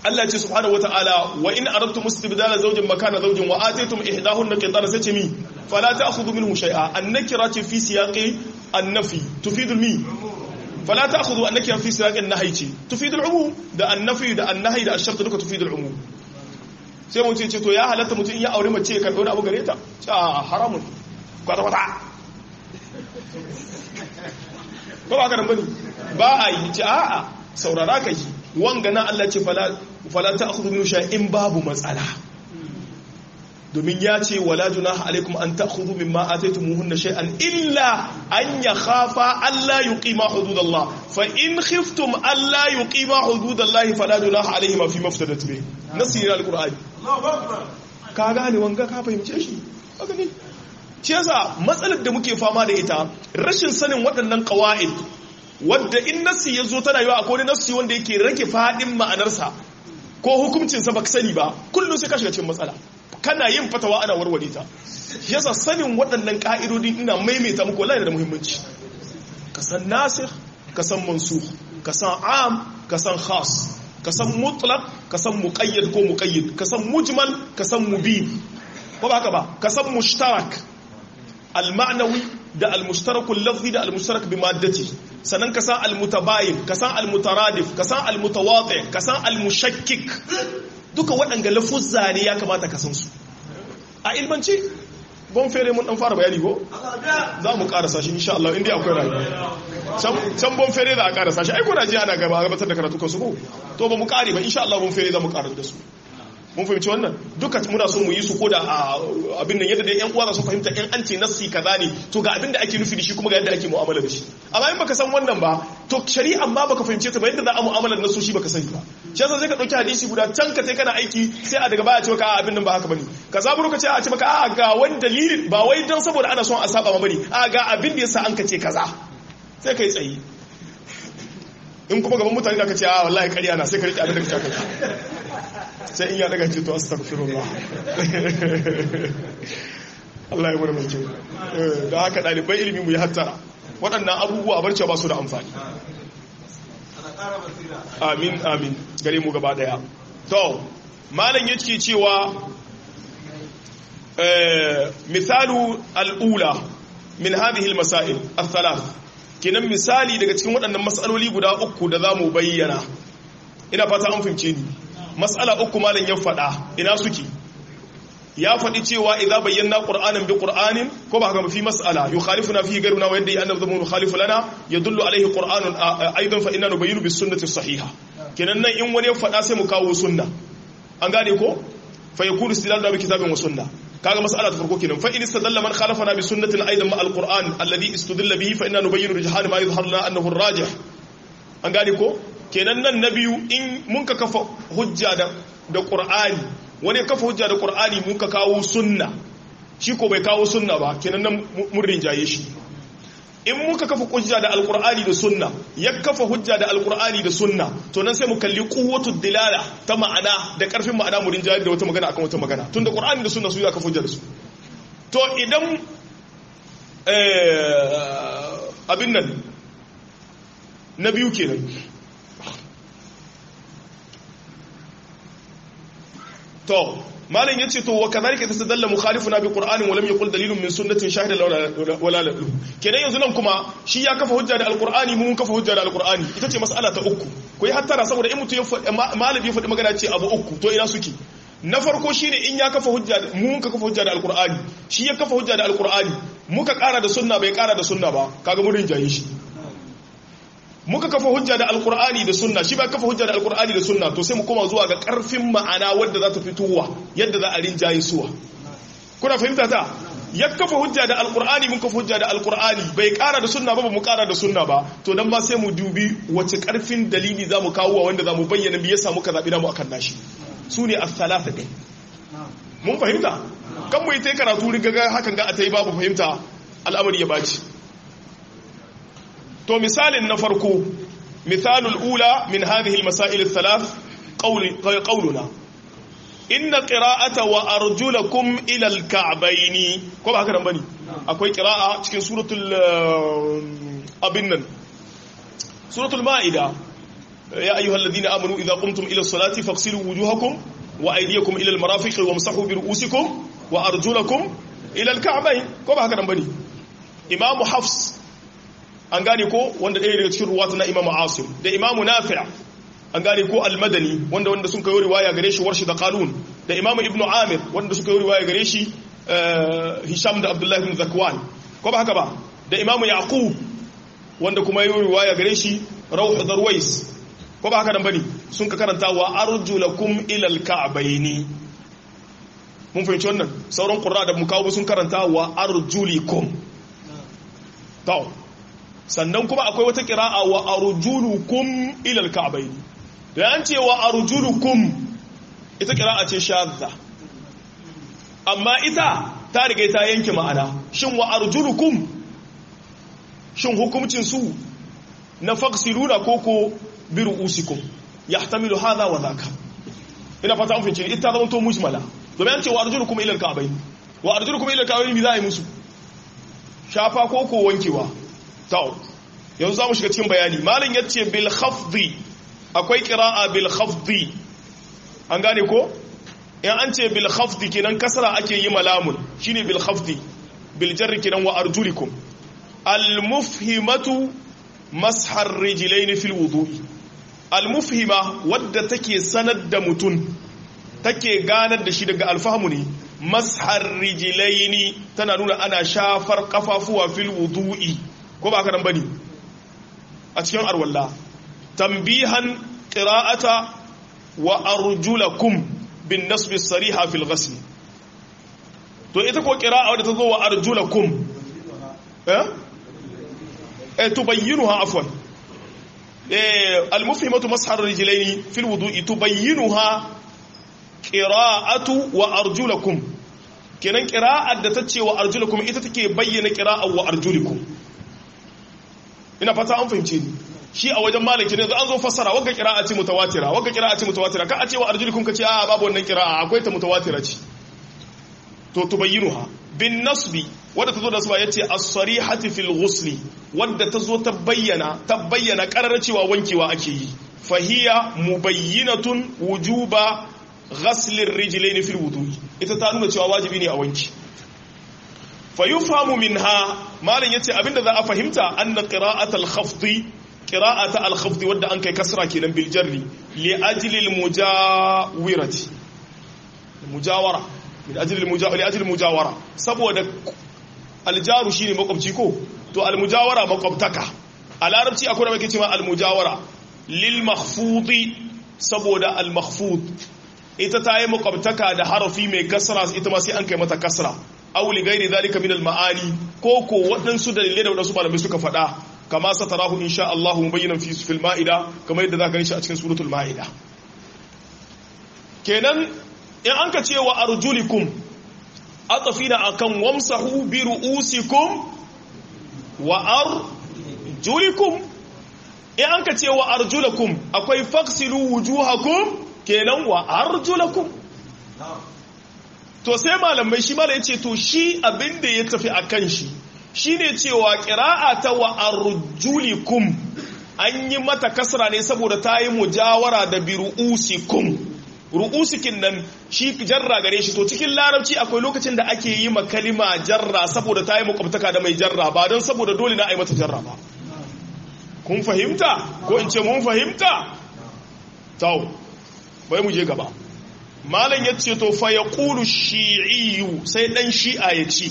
Allah ce subhanahu wata'ala wa in aradtum istibdala zawjin makana zawjin wa ataytum ihdahunna qintara sai ce mi fala ta'khudhu minhu shay'a an-nakira ce fi siyaqi an-nafi tufidu mi fala ta'khudhu an-nakira fi siyaqi an-nahy ce tufidu al-umum da an-nafi da an-nahy da ash-shart duka tufidu al-umum sai mun ce to ya halatta mutum in ya aure mace kan dauna abu gare ta a haramun kwata kwata ba ba ka nan bane ba a yi ce a'a saurara ka yi wanga na Allah ce fala ta akhudhu min in babu matsala domin ya ce wala junaha alaikum an ta'khudhu mimma ataytumuhunna shay'an illa an yakhafa alla yuqima hududallah fa in khiftum alla yuqima hududallahi fala junaha alaihima fi maftadat bi nasir alqur'ani ka gane wanga ka fahimce shi ka gani shi yasa matsalar da muke fama da ita rashin sanin waɗannan qawaid wadda in nassi ya zo tana yiwa akwai nassi wanda yake rage faɗin ma'anarsa ko hukuncinsa ba sani ba kullum sai ka shiga cikin matsala kana yin fatawa ana warware ta yasa sanin waɗannan ƙa'idodin ina maimaita muku wallahi da muhimmanci ka san nasir ka san mansukh ka san am ka san khas ka san mutlaq ka san muqayyad ko muqayyid ka san mujmal ka san mubin ko ba haka ba ka san mushtarak al-ma'nawi da al-mushtarak al-lafzi da al-mushtarak bi maddati sannan ka san al-mutabayin ka san al-mutaradif ka san al-mutawati ka san al-mushakkik duka waɗanga lafuzza ne ya kamata ka san su a ilmance bon fere mun dan fara bayani ko za mu karasa shi insha Allah inda akwai rayuwa can bon fere da a karasa shi ai kuna ji ana gaba gabatar da karatu kan su ko to ba mu kare ba insha Allah bon fere za mu karasa da su mun fahimci wannan duka muna son mu yi su ko da abin nan yadda dai yan uwa su fahimta yan an ce nassi kaza ne to ga abin da ake nufi da shi kuma ga yadda ake mu'amala da shi amma in baka san wannan ba to shari'a ma baka fahimce ta ba yadda za a mu'amala da shi baka sani ba shi yasa sai ka dauki hadisi guda can ka sai kana aiki sai a daga baya ce maka a abin nan ba haka bane ka zaburo ka ce a ce maka a ga wani dalilin ba wai dan saboda ana son a saba ma bane a ga abin da yasa an ka ce kaza sai kai tsayi in kuma gaban mutane da ka ce a wallahi ƙarya na sai ka rike abin da ka ce sai in ya daga ce to astaghfirullah Allah ya murmur ce da haka dalibai ilimi mu yi hattara waɗannan abubuwa barce ba su da amfani amin amin gare mu gaba daya to malam yake cewa misalu al'ula min hadhihi al-masail al-thalath kenan misali daga cikin waɗannan mas'aloli guda uku da zamu bayyana ina fata an fahimce ni mas'ala uku malam ya faɗa ina suke ya faɗi cewa idza bayyana qur'anan bi qur'anin ko ba haka fi mas'ala yukhalifuna fihi ghayruna wa yadda annahu zamu yukhalifu lana yadullu alayhi qur'anun aidan fa inna nubayyinu bis sunnati sahiha kenan nan in wani ya faɗa sai mu kawo sunna an gane ko fa yakunu istidlal da bi kitabin wa sunna kaga mas'ala ta farko kenan fa in istadalla man khalafana bi sunnatin aidan ma al-qur'an alladhi istudilla bihi fa inna nubayyinu rijhan ma yadhharu lana annahu ar-rajih an gane ko kenan nan na biyu in mun ka kafa hujja da da qur'ani wani kafa hujja da qur'ani mun ka kawo sunna shi ko bai kawo sunna ba kenan nan mun rinjaye shi in muka kafa hujja da alqur'ani da sunna ya kafa hujja da alqur'ani da sunna to nan sai mu kalli quwwatu dilala ta ma'ana da karfin ma'ana mu rinjaye da wata magana akan wata magana tunda qur'ani da sunna su ya kafa hujja da su to idan eh abin nan na biyu kenan to malam yace to wa kadhalika tastadalla mukhalifuna bi qur'anin wa lam yaqul dalilun min sunnatin shahida wala la kenan yanzu nan kuma shi ya kafa hujja da alqur'ani mun kafa hujja da alqur'ani ita ce mas'ala ta uku ko yi hattara saboda in mutum ya faɗi malami ya faɗi magana ce abu uku to ina suke na farko shine in ya kafa hujja mun ka kafa hujja da alqur'ani shi ya kafa hujja da alqur'ani muka ƙara da sunna bai ƙara da sunna ba kaga mun rinjaye shi muka kafa hujja da alkur'ani da sunna shi ba kafa hujja da alkur'ani da sunna to sai mu koma zuwa ga karfin ma'ana wadda za ta fitowa yadda za a rinjaye suwa kuna fahimta ta ya kafa hujja da alkur'ani mun kafa hujja da alkur'ani bai kara da sunna ba ba mu kara da sunna ba to dan ba sai mu dubi wace karfin dalili za mu kawo wanda za mu bayyana me yasa muka zabi namu akan nashi su ne as-salasa din mun fahimta kan mu yi ta karatu riga hakan ga a ta yi babu fahimta al'amari ya baci to misalin na farko misalul ula min hadhihi almasail althalath qawli qawluna inna qira'ata wa arjulakum ila alka'bayn ko ba haka nan bane akwai qira'a cikin suratul abin nan suratul maida ya ayyuhal ladina amanu idza qumtum ila salati faghsilu wujuhakum wa aydiyakum ila al-marafiq wamsahu bi ru'usikum wa arjulakum ila al-ka'bayn ko ba haka nan bane imamu hafs an gane ko wanda ɗaya daga cikin ruwata na imamu asim da imamu nafi' an gane ko al-madani wanda wanda sun kai riwaya gare shi warshi da qalun da imamu ibnu amir wanda suka yi riwaya gare shi hisham da abdullahi ibn zakwan ko ba haka ba da imamu yaqub wanda kuma yi riwaya gare shi rauh darwais ko ba haka nan bane sun ka karanta wa arjulakum ila al-ka'bayn mun fahimci wannan sauran qurra da mukawu sun karanta wa arjulikum to sannan kuma akwai wata qira'a wa arjulukum ila al-ka'bayn da an ce wa arjulukum ita qira'a ce shadda amma ita ta riga ta yanke ma'ana shin wa arjulukum shin hukumcin su na faqsiluna koko bi ru'usikum yahtamilu hadha wa dhaka ina fata an fice ita zama to mujmala domin an ce wa arjulukum ila al-ka'bayn wa arjulukum ila al-ka'bayn bi za'i musu shafa koko wankewa to yanzu zamu shiga cikin bayani malam yace bil khafdi akwai qira'a bil khafdi an gane ko in an ce bil khafdi kenan kasra ake yi malamun shine bil khafdi bil jarri kenan wa arjulikum al mufhimatu mashar rijlaini fil wudu'i al mufhima wadda take sanar da mutun take ganar da shi daga alfahamu ne mashar rijlaini tana nuna ana shafar kafafuwa fil wudu'i ko ba ka nan bane a cikin arwalla tambihan qira'ata wa arjulakum bin nasbi sariha fil ghasl to ita ko qira'a wadda tazo wa arjulakum eh eh tubayyinuha afwan eh al mufhimatu mashar rijlaini fil wudu'i tubayyinuha qira'atu wa arjulakum kenan qira'ar da tace wa arjulakum ita take bayyana qira'ar wa arjulikum ina fata an fahimce ni shi a wajen maliki ne an zo fassara wagga qira'a ce mutawatira wagga qira'a ce mutawatira ka a ce wa arjulikum ka ce a babu wannan qira'a akwai ta mutawatira ce to tubayyinuha bin nasbi wadda tazo da suba yace as-sarihati fil ghusli wadda tazo ta bayyana ta bayyana karar cewa wankewa ake yi fahiya mubayyinatun wujuba ghasl ar-rijlayn fil wudu'i ita ta nuna cewa wajibi ne a wanki fayufhamu minha malin yace abinda za a fahimta anna qira'atul khafdi qira'ata al-khafdi wadda an kai kasra kenan bil jarri li ajli al-mujawirati mujawara min ajli al-mujawara li ajli al-mujawara saboda al-jaru shine makwabci ko to al-mujawara makwabtaka a larabci akwai da muke cewa al-mujawara lil makhfudi saboda al-makhfud ita ta yi makwabtaka da harafi mai kasra ita ma sai an kai mata kasra aw li ghairi dhalika min al-ma'ani ko ko waɗansu dalilai da waɗansu malamai suka faɗa kama satarahu insha Allah mubayyinan fi fil ma'ida kamar yadda zaka shi a cikin suratul ma'ida kenan in an ka ce wa arjulikum atafina akan wamsahu bi ru'usikum wa arjulikum in an ka ce wa arjulakum akwai faksilu wujuhakum kenan wa arjulakum to sai malamai shi mala yace to shi abinda ya tafi akan shi shine cewa qira'a ta wa arjulikum an yi mata kasra ne saboda ta yi mujawara da bi ru'usikum ru'usikin nan shi jarra gare shi to cikin larabci akwai lokacin da ake yi ma kalima jarra saboda ta yi makwabtaka da mai jarra ba don saboda dole na a yi mata jarra ba kun fahimta ko in ce mun fahimta tau bai mu je gaba malam ya ce to fa ya ƙulu shi'iyu sai ɗan shi'a ya ci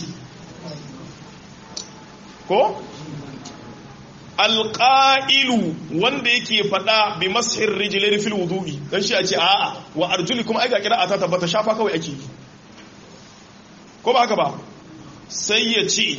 ko alƙa'ilu wanda yake faɗa bi mashin rijilai fil wudu'i dan shi a ce a'a wa arjuli kuma aika kira a ta tabbata shafa kawai ake yi ko ba haka ba sai ya ce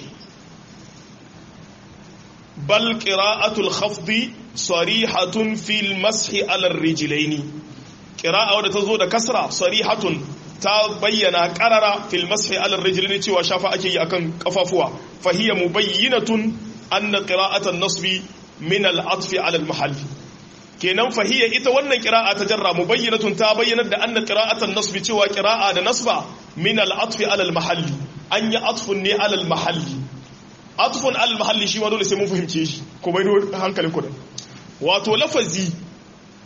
bal qira'atul khafdi sarihatun fil mashi ala rijlaini qira'a wadda ta zo da kasra sarihatun ta bayyana qarara fil mashi ala rijlaini cewa shafa ake yi akan kafafuwa fahiya mubayyinatun anna qira'atan nasbi min al-atf ala al-mahall kenan fahiya ita wannan qira'a ta jarra mubayyinatun ta bayyana da anna qira'atan nasbi cewa qira'a da nasba min al-atf ala al-mahall an yi atfun ne ala al-mahall atfun ala al-mahall shi ma dole sai mun fahimce shi ko bai hankalin ku da wato lafazi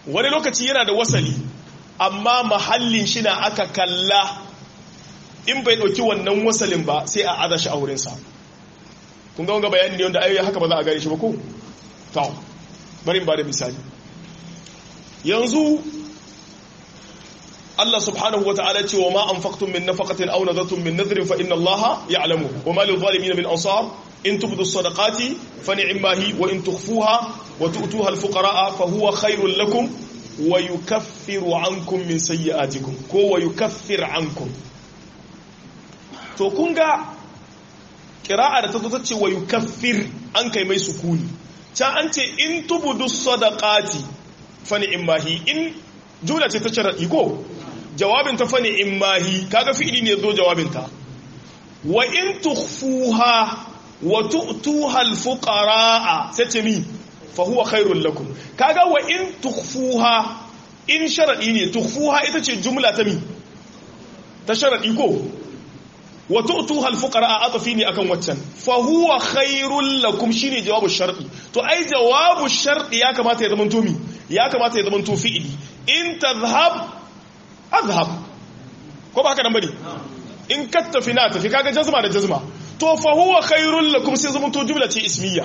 wani lokaci yana da wasali amma mahallin shi na aka kalla in bai ɗauki wannan wasalin ba sai a adashi a wurinsa kun ga wanga bayani ne wanda ayoyi haka ba za a gane shi ba ko? ta bari ba da misali yanzu Allah subhanahu wa ta'ala ce wa ma anfaqtum min nafaqatin aw nadartum min nadrin fa inna Allah ya'lamu wa ma lil zalimin min ansar in tubdu as-sadaqati fa ni'ma hi wa in tukhfuha wa tu'tuha al-fuqara'a fa huwa khairul lakum wa yukaffiru 'ankum min sayyi'atikum ko wa yukaffir 'ankum to kun ga qira'a da ta zo ta ce wa yukaffir an kai mai sukuni can an ce in tubdu as-sadaqati fa ni'ma hi in jumla ce ta sharadi ko jawabin ta fane in mahi kaga fi'ili ne zo jawabin ta wa in tukhfuha wa tu'tuha al-fuqaraa sai ce mi fa huwa khairul lakum kaga wa in tukhfuha in sharadi ne tukhfuha ita ce jumla ta mi ta sharadi ko wa tu'tuha al-fuqaraa atafi ne akan waccan fa huwa khairul lakum shine jawabu sharadi to ai jawabu sharadi ya kamata ya zama to mi ya kamata ya zama to fi'ili in tadhhab azhab ko ba haka nan bane in ka tafi na tafi kaga jazma da jazma to fa huwa khairul lakum sai zama to jumla ce ismiya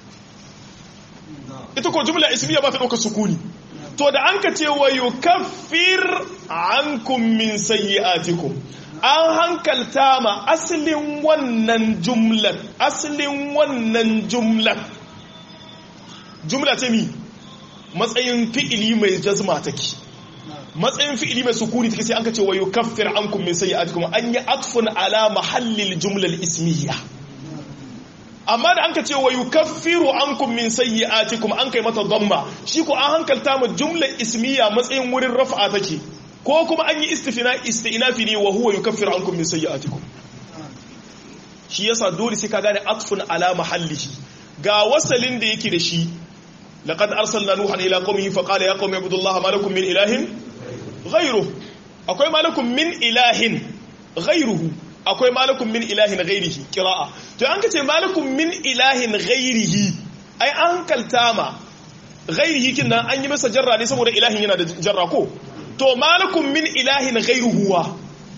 ita ko jumla ismiya ba ta dauka sukuni to da an ka ce wa yukaffir ankum min sayyi'atikum an hankalta ma asalin wannan jumlan asalin wannan jumlan jumla ce mi matsayin fi'ili mai jazma take matsayin fi'ili mai sukuni take sai an ka ce wa yukaffir ankum min sayyi'atikum an yi atfun ala mahallil jumlal ismiyya amma da an ka ce wa yukaffiru ankum min sayyi'atikum an kai mata dhamma shi ko an hankalta mu jumlar ismiyya matsayin wurin raf'a take ko kuma an yi istifina istinafi ne wa huwa yukaffiru ankum min sayyi'atikum shi yasa dole sai ka gane atfun ala mahallihi ga wasalin da yake da shi laqad arsalna nuhan ila qaumihi fa qala ya qaumi ibudullaha ma lakum min ilahin ghayruhu akwai ma lakum min ilahin ghayruhu akwai malakun min ilahin ghairihi qira'a to an kace malakun min ilahin ghairihi ai an kaltama ghairihi kin nan an yi masa jarra ne saboda ilahin yana da jarra ko to malakun min ilahin ghairuhu wa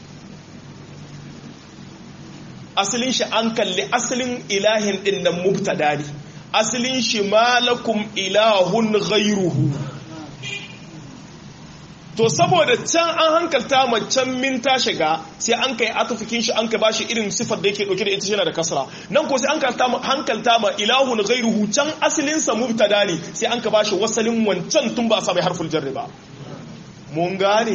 asalin shi an kalli asalin ilahin din nan mubtada ne asalin shi malakum ilahun ghairuhu to saboda can an hankalta ma can min ta shiga sai an kai atufikin shi an ka bashi irin sifar da yake dauke da ita yana da kasra nan ko sai an hankalta ma ilahun ghairuhu can asalin sa mubtada ne sai an ka bashi wasalin wancan tun ba sa mai harful jarri ba mun gane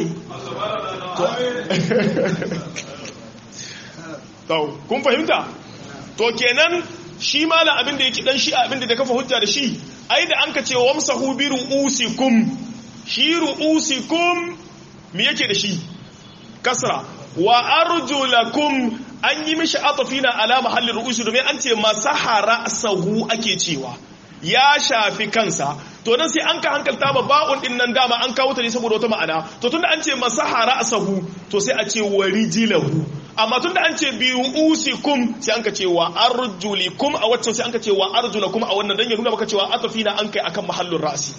to kun fahimta to kenan shi malam abin da yake dan shi abin da kafa hujja da shi ai da an ka ce wamsahu bi ru'usikum shi ru'usikum me yake da shi kasra wa arjulakum an yi mishi atafina ala mahallin ru'usi domin an ce masahara sahu ake cewa ya shafi kansa to nan sai an ka hankalta ba ba'un din nan dama an kawo ta ne saboda wata ma'ana to tunda an ce masahara sahu to sai a ce warijilahu amma tunda an ce bi ru'usikum sai an ka ce wa arjulikum a waccan sai an ka ce wa arjulakum a wannan dan ya nuna maka cewa atafina an kai akan mahallin ra'si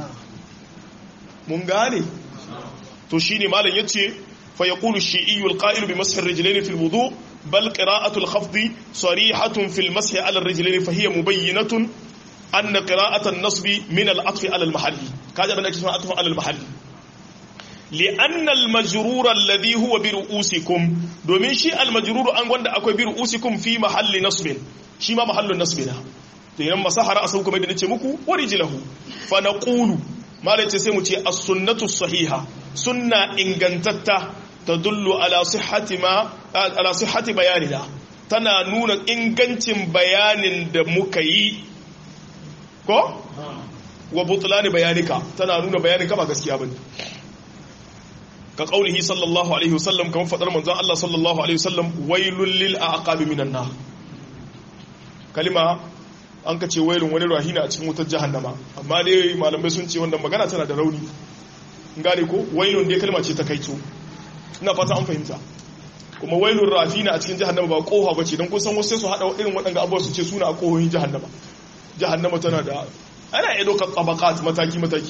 mun gane to shine malam yace fa yaqulu ash-shi'i al-qa'il bi mashi ar-rijlayn fi al-wudu bal qira'atu al-khafd sarihatun fi al-mashi 'ala ar-rijlayn fa hiya mubayyinatun أن قراءة النصب من العطف على المحل كذا من أكثر عطف على المحل لأن المجرور الذي هو برؤوسكم دومين شيء المجرور أن وند أكو برؤوسكم في محل نصب شي ما محل النصب ده تينما سحر أسوكم إذا نتمكوا ورجله فنقول ما لتسمو تي السنة الصحيحة سنة إنغنتتا تدل على صحة ما على صحة بياننا tana nuna ingancin bayanin da muka yi ko wa butulani bayanika tana nuna bayanika ba gaskiya bane ka qaulihi sallallahu alaihi wasallam kamar fadar manzon Allah sallallahu alaihi wasallam wailul lil aqabi minan nar kalima an ka ce wailun wani rahina a cikin wutar jahannama amma dai malamai sun ce wannan magana tana da rauni gane ko wailun dai kalma ce ta kaito ina fata an fahimta kuma wailun rafina a cikin jahannama ba koha bace dan kun san wasu sai su hada irin waɗanda abubuwa su ce suna a kohohin jahannama jahannama tana da ana iya ɗaukar tabakat mataki-mataki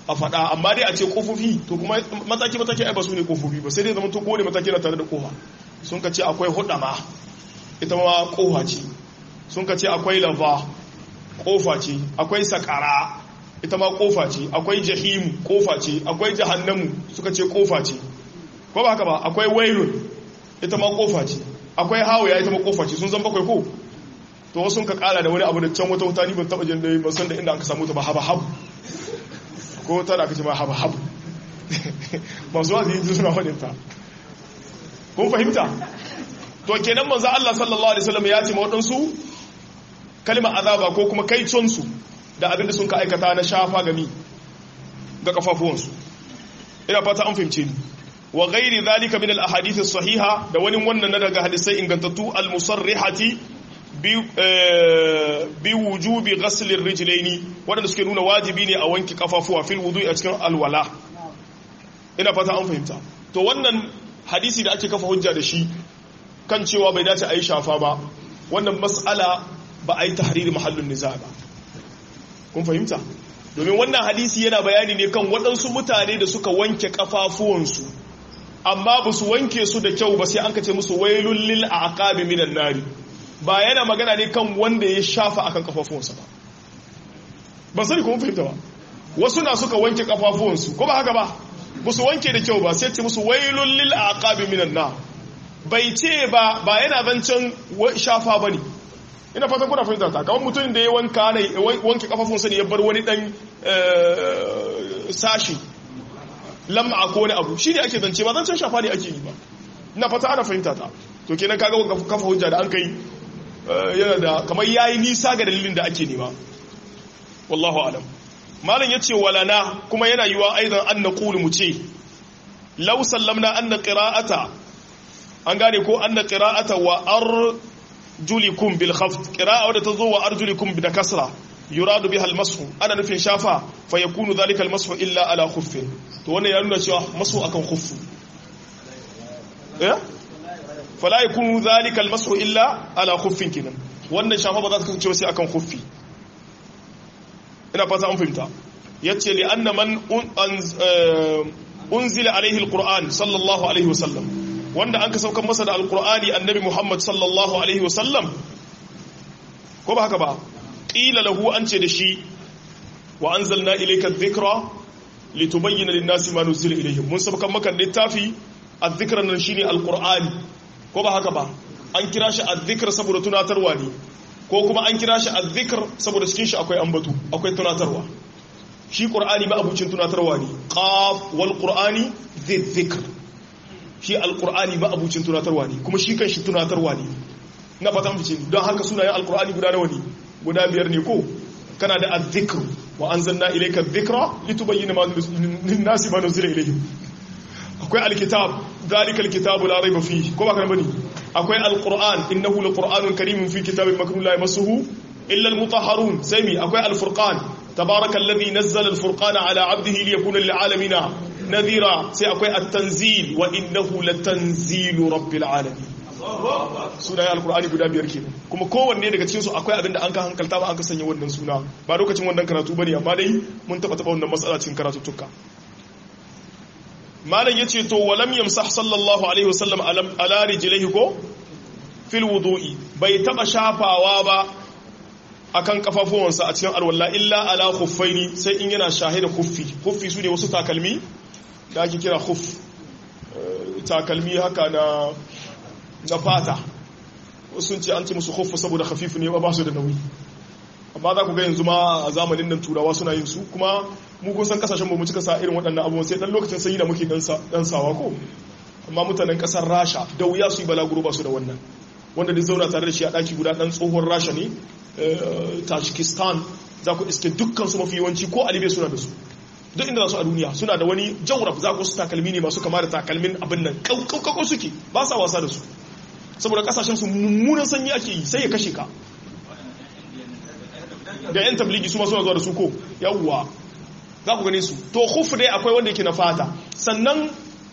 a faɗa amma dai a ce kofofi to kuma mataki mataki ai ba su ne kofofi ba sai dai zama to kowane mataki na tare da kofa sun ka ce akwai hudama ita ma kofa ce sun ka ce akwai lava kofa ce akwai sakara ita ma kofa ce akwai jahimu kofa ce akwai jahannamu suka ce kofa ce ko ba haka ba akwai wailun ita ma kofa ce akwai hawaya ita ma kofa ce sun zan bakwai ko to wasu sun ka kara da wani abu da can wata wuta ni ban taba jin da ban san da inda aka samu ta ba haba habu ko ta da aka ce ma haba habu masu wasu yi suna faɗin ta kun fahimta to kenan manzo Allah sallallahu alaihi wasallam ya ce ma waɗansu kalmar azaba ko kuma kaiconsu da abin da sun ka aikata na shafa gami ga kafafuwansu ina fata an fahimce ni wa ghairi zalika min al-ahadith as-sahiha da wani wannan na daga hadisai ingantattu al-musarrihati bi bi wujubi ghasl ar-rijlaini wanda suke nuna wajibi ne a wanki kafafuwa fil wudu'i a cikin alwala ina fata an fahimta to wannan hadisi da ake kafa hujja da shi kan cewa bai dace a yi shafa ba wannan mas'ala ba a yi tahriri mahallin niza ba kun fahimta domin wannan hadisi yana bayani ne kan waɗansu mutane da suka wanke kafafuwansu amma ba su wanke su da kyau ba sai an kace musu wailul lil aqabi minan nari ba yana magana ne kan wanda ya shafa akan kafafuwansa ba ban sani kuma fahimta ba wasu na suka wanke kafafuwansu ko ba haka ba ba su wanke da kyau ba sai ce musu wailul lil aqabi minan nar bai ce ba ba yana zancen shafa bane ina fatan kuna fahimta ta kawai mutum da ya wanka ne wanke kafafunsa ne ya bar wani dan sashi lam'a ko wani abu shi ne ake zance ba zancen shafa ne ake yi ba ina fata ana fahimta ta to kenan kaga kafa hujja da an kai yana da kamar yayi nisa ga dalilin da ake nema wallahu alam malam yace walana kuma yana yiwa aidan an naqulu mu ce law sallamna anna qira'ata an gane ko anna qira'ata wa ar julikum bil khafd qira'a wadda tazo wa arjulikum bi kasra yuradu biha al mashu ana nufin shafa fa yakunu dhalika al mashu illa ala khuffin to wannan ya nuna cewa mashu akan khuffu eh fala yakunu dhalika al mashu illa ala khuffin kinan wannan shafa ba za ta kasance sai akan khuffi ina fata an fahimta yace li anna man unzila alaihi al qur'an sallallahu alaihi wasallam wanda an ka saukan masa da alkur'ani annabi muhammad sallallahu alaihi wasallam ko ba haka ba ƙila lahu an ce da shi wa an zalna ilaika dhikra litubayyana lin-nasi ma nuzila ilayhim mun saukan maka littafi adh-dhikra nan shine alkur'ani ko ba haka ba an kira shi adh-dhikr saboda tunatarwa ne ko kuma an kira shi adh-dhikr saboda cikin shi akwai ambatu akwai tunatarwa shi qur'ani ma abucin tunatarwa ne qaf wal qur'ani dhikr shi alkur'ani ba abucin tunatarwa ne kuma shi kan shi tunatarwa ne na fatan fice don haka sunayen alkur'ani guda nawa ne guda biyar ne ko kana da azzikr wa anzalna ilayka dhikra litubayyana ma lin-nasi ma nuzila ilayhim akwai alkitab zalika alkitabu la rayba fihi ko ba kana bane akwai alquran innahu laqur'anun karimun fi kitabin maknun la yamassuhu illa almutahharun sai mi akwai alfurqan tabarakallazi nazzala alfurqana ala 'abdihi liyakuna lil'alamin nadhira sai akwai at-tanzil wa innahu latanzilu rabbil alamin sunayen alkur'ani guda biyar ke kuma kowanne daga cikinsu akwai abinda an ka hankalta ba an ka sanya wannan suna ba lokacin wannan karatu bane amma dai mun taba taba wannan matsala cikin karatuttuka malam yace to walam yamsah sallallahu alaihi wasallam ala rijlihi ko fil wudu'i bai taba shafawa ba akan kafafuwansa a cikin alwala illa ala khuffaini sai in yana shahida khuffi khuffi su ne wasu takalmi da ake kira khuff takalmi haka na na fata sun ce an ce musu khuffu saboda khafifu ne ba su da nauyi amma za ku ga yanzu ma a zamanin nan turawa suna yin su kuma mu kun san kasashen mu cika sa irin waɗannan abubuwan sai dan lokacin sanyi da muke dan sawa ko amma mutanen kasar rasha da wuya su yi balaguro ba su da wannan wanda duk zauna tare da shi a ɗaki guda ɗan tsohon rasha ne tajikistan za ku iske dukkan su mafi yawanci ko alibe suna da su duk inda za su a duniya suna da wani jawrab za ku su takalmi ne masu kama da takalmin abin nan kaukau suke ba sa wasa da su saboda kasashen su mummunan sanyi ake yi sai ya kashe ka da yan tabligi su ma suna zuwa da su ko yawwa za ku gane su to khuf dai akwai wanda yake na fata sannan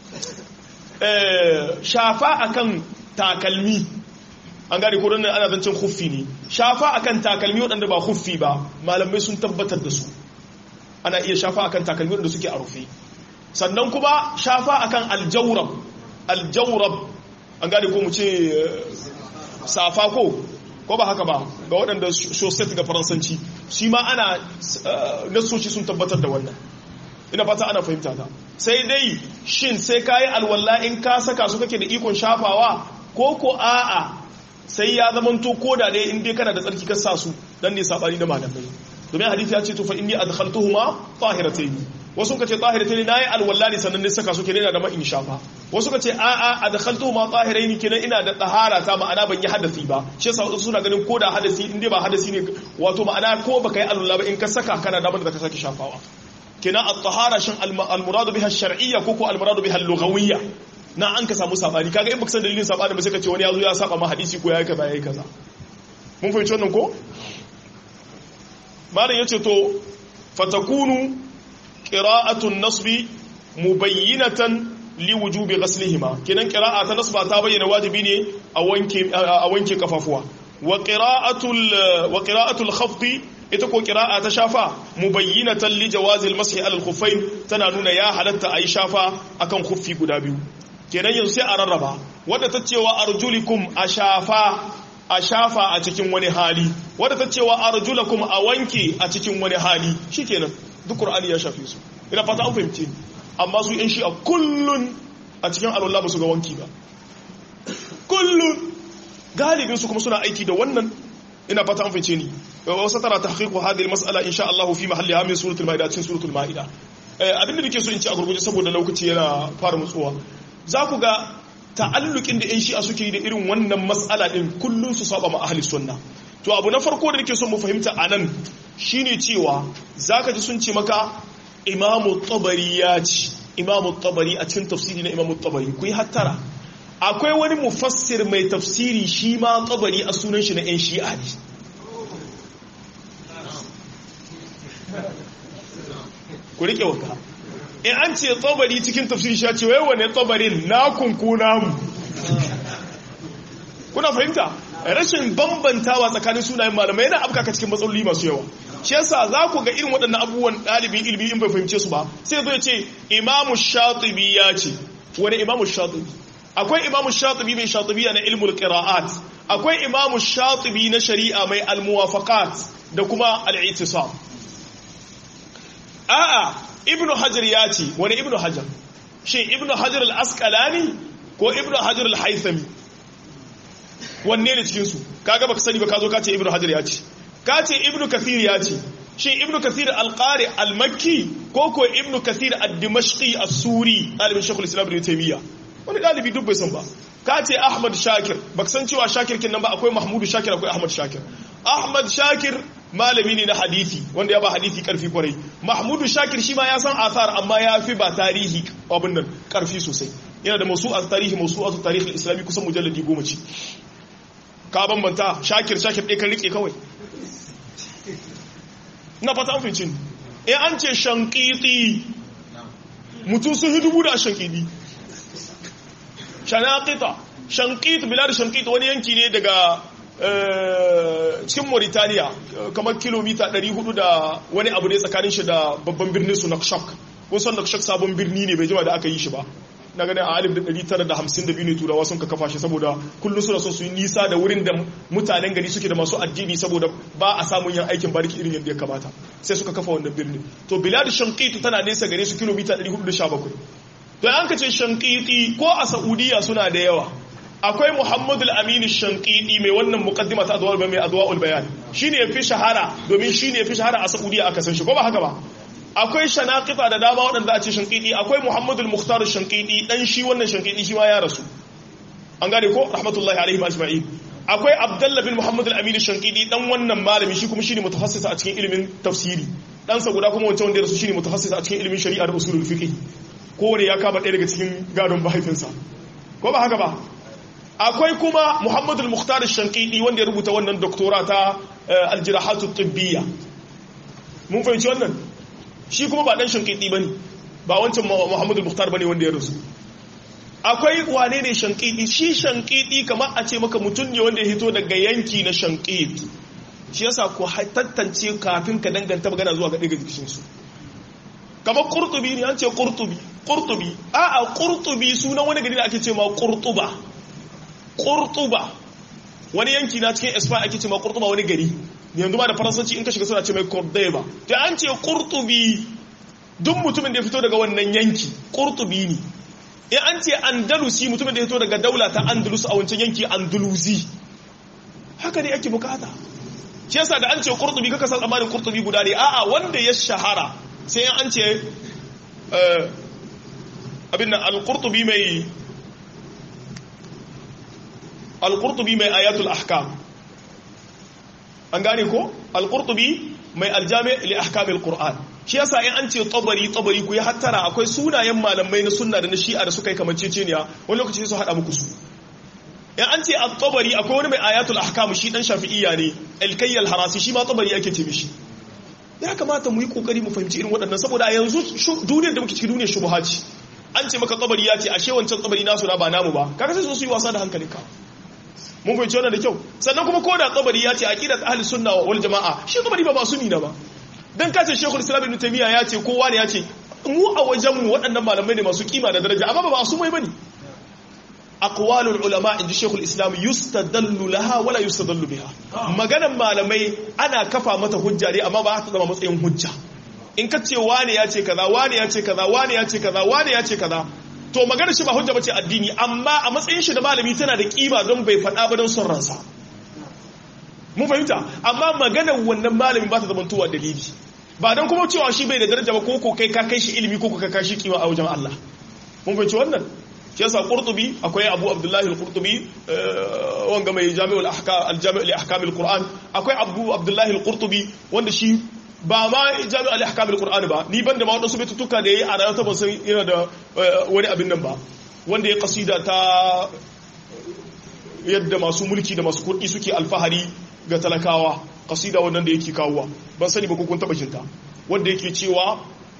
shafa akan takalmi an gane ko don ana zancen khuffi ne shafa akan takalmi waɗanda ba khuffi ba malamai sun tabbatar da su ana iya shafa akan takalmi da suke a rufe sannan kuma shafa akan aljawrab aljawrab an gane ko mu ce safa ko ko ba haka ba ga waɗanda shosset ga faransanci shi ma ana nasoci sun tabbatar da wannan ina fata ana fahimta ta sai dai shin sai kayi alwala in ka saka su kake da ikon shafawa ko ko a'a sai ya zamanto ko da dai in dai kana da tsarki ka sa su dan ne sabani da malamai domin hadisi ya ce to fa inni adkhaltuhuma tahiratayn wasu kace tahiratayn nayi alwala ne sannan ne saka su kenan da ma in shafa wasu kace a'a adkhaltuhuma tahirayn kenan ina da tahara ta ma'ana ban yi hadasi ba shi yasa wasu suna ganin ko da hadasi in dai ba hadasi ne wato ma'ana ko baka yi alwala ba in ka saka kana da da ka saki shafawa kenan at-tahara shin al-murad biha ash-shar'iyya ko ko al-murad biha al-lughawiyya na an ka samu sabani kaga in baka san dalilin sabani ba sai ka ce wani yazo ya saba ma hadisi ko yayi kaza yayi kaza mun fahimci wannan ko malam yace to fatakunu qira'atu an-nasbi mubayyinatan li wujubi ghaslihima kenan qira'a ta nasba ta bayyana wajibi ne a wanke a wanke kafafuwa wa qira'atul wa qira'atul khafdi ita ko qira'a ta shafa mubayyinatan li jawazi al-mashi ala al-khuffayn tana nuna ya halatta ayi shafa akan khuffi guda biyu kenan yanzu sai a rarraba wadda ta cewa arjulikum a shafa a shafa a cikin wani hali wadda ta cewa arjulakum a wanke a cikin wani hali shikenan duk qur'ani ya shafe su ina fata an fahimce ni amma su yan shi a kullun a cikin alwala ba su ga wanki ba kullun galibin su kuma suna aiki da wannan ina fata an fahimce ni wasu tara tahqiqu hadhihi al-mas'ala insha Allah fi mahalliha min suratul maida cikin suratul maida abin da nake so in ci a gurguje saboda lokaci yana fara mutsuwa za ku ga ta'allukin da 'yan shi'a suke yi da irin wannan matsala ɗin kullum su saba ma ahli sunna to abu na farko da nake son mu fahimta a nan shine cewa za ka ji sun ce maka imamu tabari ya ci imamu tabari a cikin tafsiri na imamu tabari ku yi hattara akwai wani mufassir mai tafsiri shi ma tabari a sunan shi na 'yan shi'a ne ku riƙe waka in an ce tsabari cikin tafsiri shi ce wai wane tsabarin na kunkuna mu kuna fahimta rashin bambantawa tsakanin sunayen malamai yana afkaka cikin matsaloli masu yawa shi yasa za ku ga irin waɗannan abubuwan ɗalibin ilimi in bai fahimce su ba sai zo ya ce imamu shatibi ya ce wani imamu shatibi akwai imamu shatibi mai shatibi na ilmul qira'at akwai imamu shatibi na shari'a mai almuwafaqat da kuma al-i'tisam a'a ibnu hajar ya ce wani ibnu hajar shi ibnu hajar al-asqalani ko ibnu hajar al-haythami wanne ne cikin su kaga baka sani ba ka zo ka ce ibnu hajar ya ce ka ce ibnu kathir ya ce shi ibnu kathir al-qari al-makki ko ko ibnu kathir ad-dimashqi as-suri dalibin shaykhul islam ibn taymiya wani dalibi duk bai san ba ka ce ahmad shakir baka san cewa shakir kin nan ba akwai mahmudu shakir akwai ahmad shakir ahmad shakir malami ne na hadisi wanda ya ba hadisi karfi kwarai mahmudu shakir shi ma ya san athar amma ya fi ba tarihi abin nan karfi sosai yana da masu a tarihi masu a tarihi islami kusan mujalladi goma ce ka bambanta shakir shakir ɗaya kan rike kawai na fata an fincin in an ce shankiti mutum sun hidubu da shankiti shanakita shankit bilad shankit wani yanki ne daga cikin Mauritania kamar kilomita 400 da wani abu ne tsakanin shi da babban birnin su Nakshak kusan Nakshak sabon birni ne bai jima da aka yi shi ba na ganin a 1952 ne turawa sun ka kafa shi saboda kullum suna son su yi nisa da wurin da mutanen gari suke da masu addini saboda ba a samun yin aikin bariki irin yadda ya kamata sai suka kafa wannan birni to bilad shanqitu tana nesa gare su kilomita 417 to an ka ce shanqiti ko a saudiya suna da yawa akwai muhammadu al-amini shankidi mai wannan mukaddima ta adwa'ul mai adwa'ul bayan shine yafi shahara domin shine yafi shahara a saudiya aka san shi ko ba haka ba akwai shanaqita da dama waɗanda a ce shankidi akwai muhammadu al-mukhtar shankidi dan shi wannan shankidi shi ma ya rasu an gane ko rahmatullahi alaihi ajma'in akwai abdullah bin muhammad al-amin shankidi dan wannan malami shi kuma shine mutahassisa a cikin ilimin tafsiri dan sa guda kuma wancan wanda ya rasu shine mutahassisa a cikin ilimin shari'a da usulul fiqh kowane ya kama ɗaya daga cikin gadon mahaifinsa ko ba haka ba akwai kuma muhammadul muhtar shankidi wanda ya rubuta wannan doktora ta aljirahatu tibbiya mun fahimci wannan shi kuma ba dan shankidi bane ba wancan muhammadul muhtar bane wanda ya rasu akwai wane ne shankidi shi shankidi kamar a ce maka mutum ne wanda ya hito daga yanki na shankidi shi yasa ku tantance kafin ka danganta magana zuwa ga ɗaya cikin su kamar qurtubi ne an ce qurtubi qurtubi a a qurtubi sunan wani gari da ake ce ma qurtuba qurtuba wani yanki na cikin Spain ake ce ma qurtuba wani gari yanzu ma da faransanci in ka shiga suna ce mai cordoba to an ce qurtubi duk mutumin da ya fito daga wannan yanki qurtubi ne in an ce andalusi mutumin da ya fito daga daula ta andalus a wancan yanki andalusi haka ne ake bukata shi yasa da an ce qurtubi kaka san amanin qurtubi guda ne a'a wanda ya shahara sai an ce abin nan al-qurtubi mai al-qurtubi mai ayatul ahkam an gane ko al-qurtubi mai aljami li ahkamil qur'an shi yasa in an ce tabari tabari ku ya hattara akwai sunayen malamai na sunna da na shi'a da suka yi kamanceceniya wani lokaci su hada muku su in an ce at-tabari akwai wani mai ayatul ahkam shi dan shafi'iyya ne al-kayy al-harasi shi ma tabari ake ce mishi ya kamata mu yi kokari mu fahimci irin waɗannan saboda yanzu duniyar da muke cikin duniyar shubha ce an ce maka tabari ya ce ashe wancan tabari nasu na ba namu ba kaga sai su yi wasa da hankalinka mun fahimci wannan da kyau sannan kuma ko da tabari ya ce aqidat ahli sunna wal jamaa shi tabari ba ba sunni na ba dan ka ce shekul islam ibn taymiya ya ce kowa ne ya ce mu a wajen mu waɗannan malamai ne masu kima da daraja amma ba su mai bane aqwalul ulama inji shekul islam yustadallu laha wala yustadallu biha maganan malamai ana kafa mata hujja ne amma ba ta zama matsayin hujja in ka ce wane ya ce kaza wane ya ce kaza wane ya ce kaza wane ya ce kaza to maganar shi ba hujja bace addini amma a matsayin shi da malami tana da kima don bai faɗa ba don son ransa mun fahimta amma maganar wannan malami ba ta zama tuwa dalili ba don kuma cewa shi bai da daraja ba ko ko kai ka kai shi ilimi ko ka kai shi kima a wajen Allah mun fahimci wannan shi yasa qurtubi akwai abu abdullahi al-qurtubi wanga mai jami'ul ahkam al-jami' li ahkam al-qur'an akwai abu abdullahi al-qurtubi wanda shi ba ma jami'ul li ahkam al-qur'an ba ni banda ma wadansu bitutuka da yayi a rayuwa ta ban san yana da wani abin nan ba wanda ya kasida ta yadda masu mulki da masu kuɗi suke alfahari ga talakawa kasida wannan da yake kawowa ban sani ba ko kun taba shinta wanda yake cewa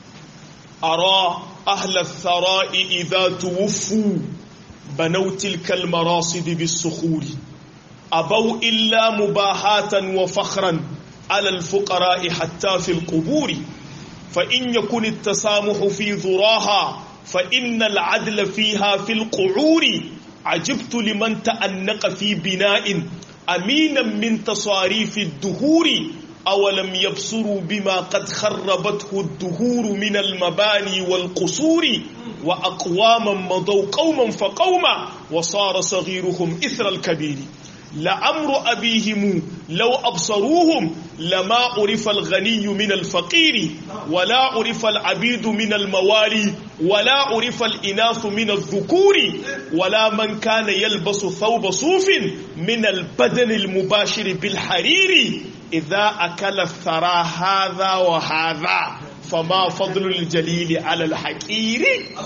ara ahla thara'i idha tuwaffu banaw tilka almarasid bis-sukhuri abaw illa mubahatan wa fakhran ala al-fuqara'i hatta fi al-quburi fa in yakun at-tasamuhu fi dhuraha fa inna al-'adla fiha fi al-qu'uri عجبت لمن تأنق في بناء أمينا من تصاريف الدهور أولم يبصروا بما قد خربته الدهور من المباني والقصور وأقواما مضوا قوما فقوما وصار صغيرهم إثر الكبير لأمر أبيهم لو أبصروهم لما عرف الغني من الفقير ولا عرف العبيد من الموالي ولا عرف الإناث من الذكور ولا من كان يلبس ثوب صوف من البدن المباشر بالحرير إذا أكل الثرى هذا وهذا فما فضل الجليل على الحقير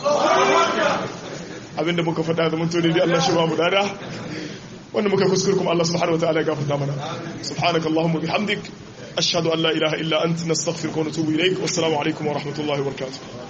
abinda muka faɗa da mun tone dai Allah shi ba mu dada wanda muka kuskure kuma Allah subhanahu wataala ya gafarta mana subhanakallahumma bihamdik ashhadu an la ilaha illa anta nastaghfiruka wa natubu ilaik wassalamu alaikum wa rahmatullahi wa barakatuh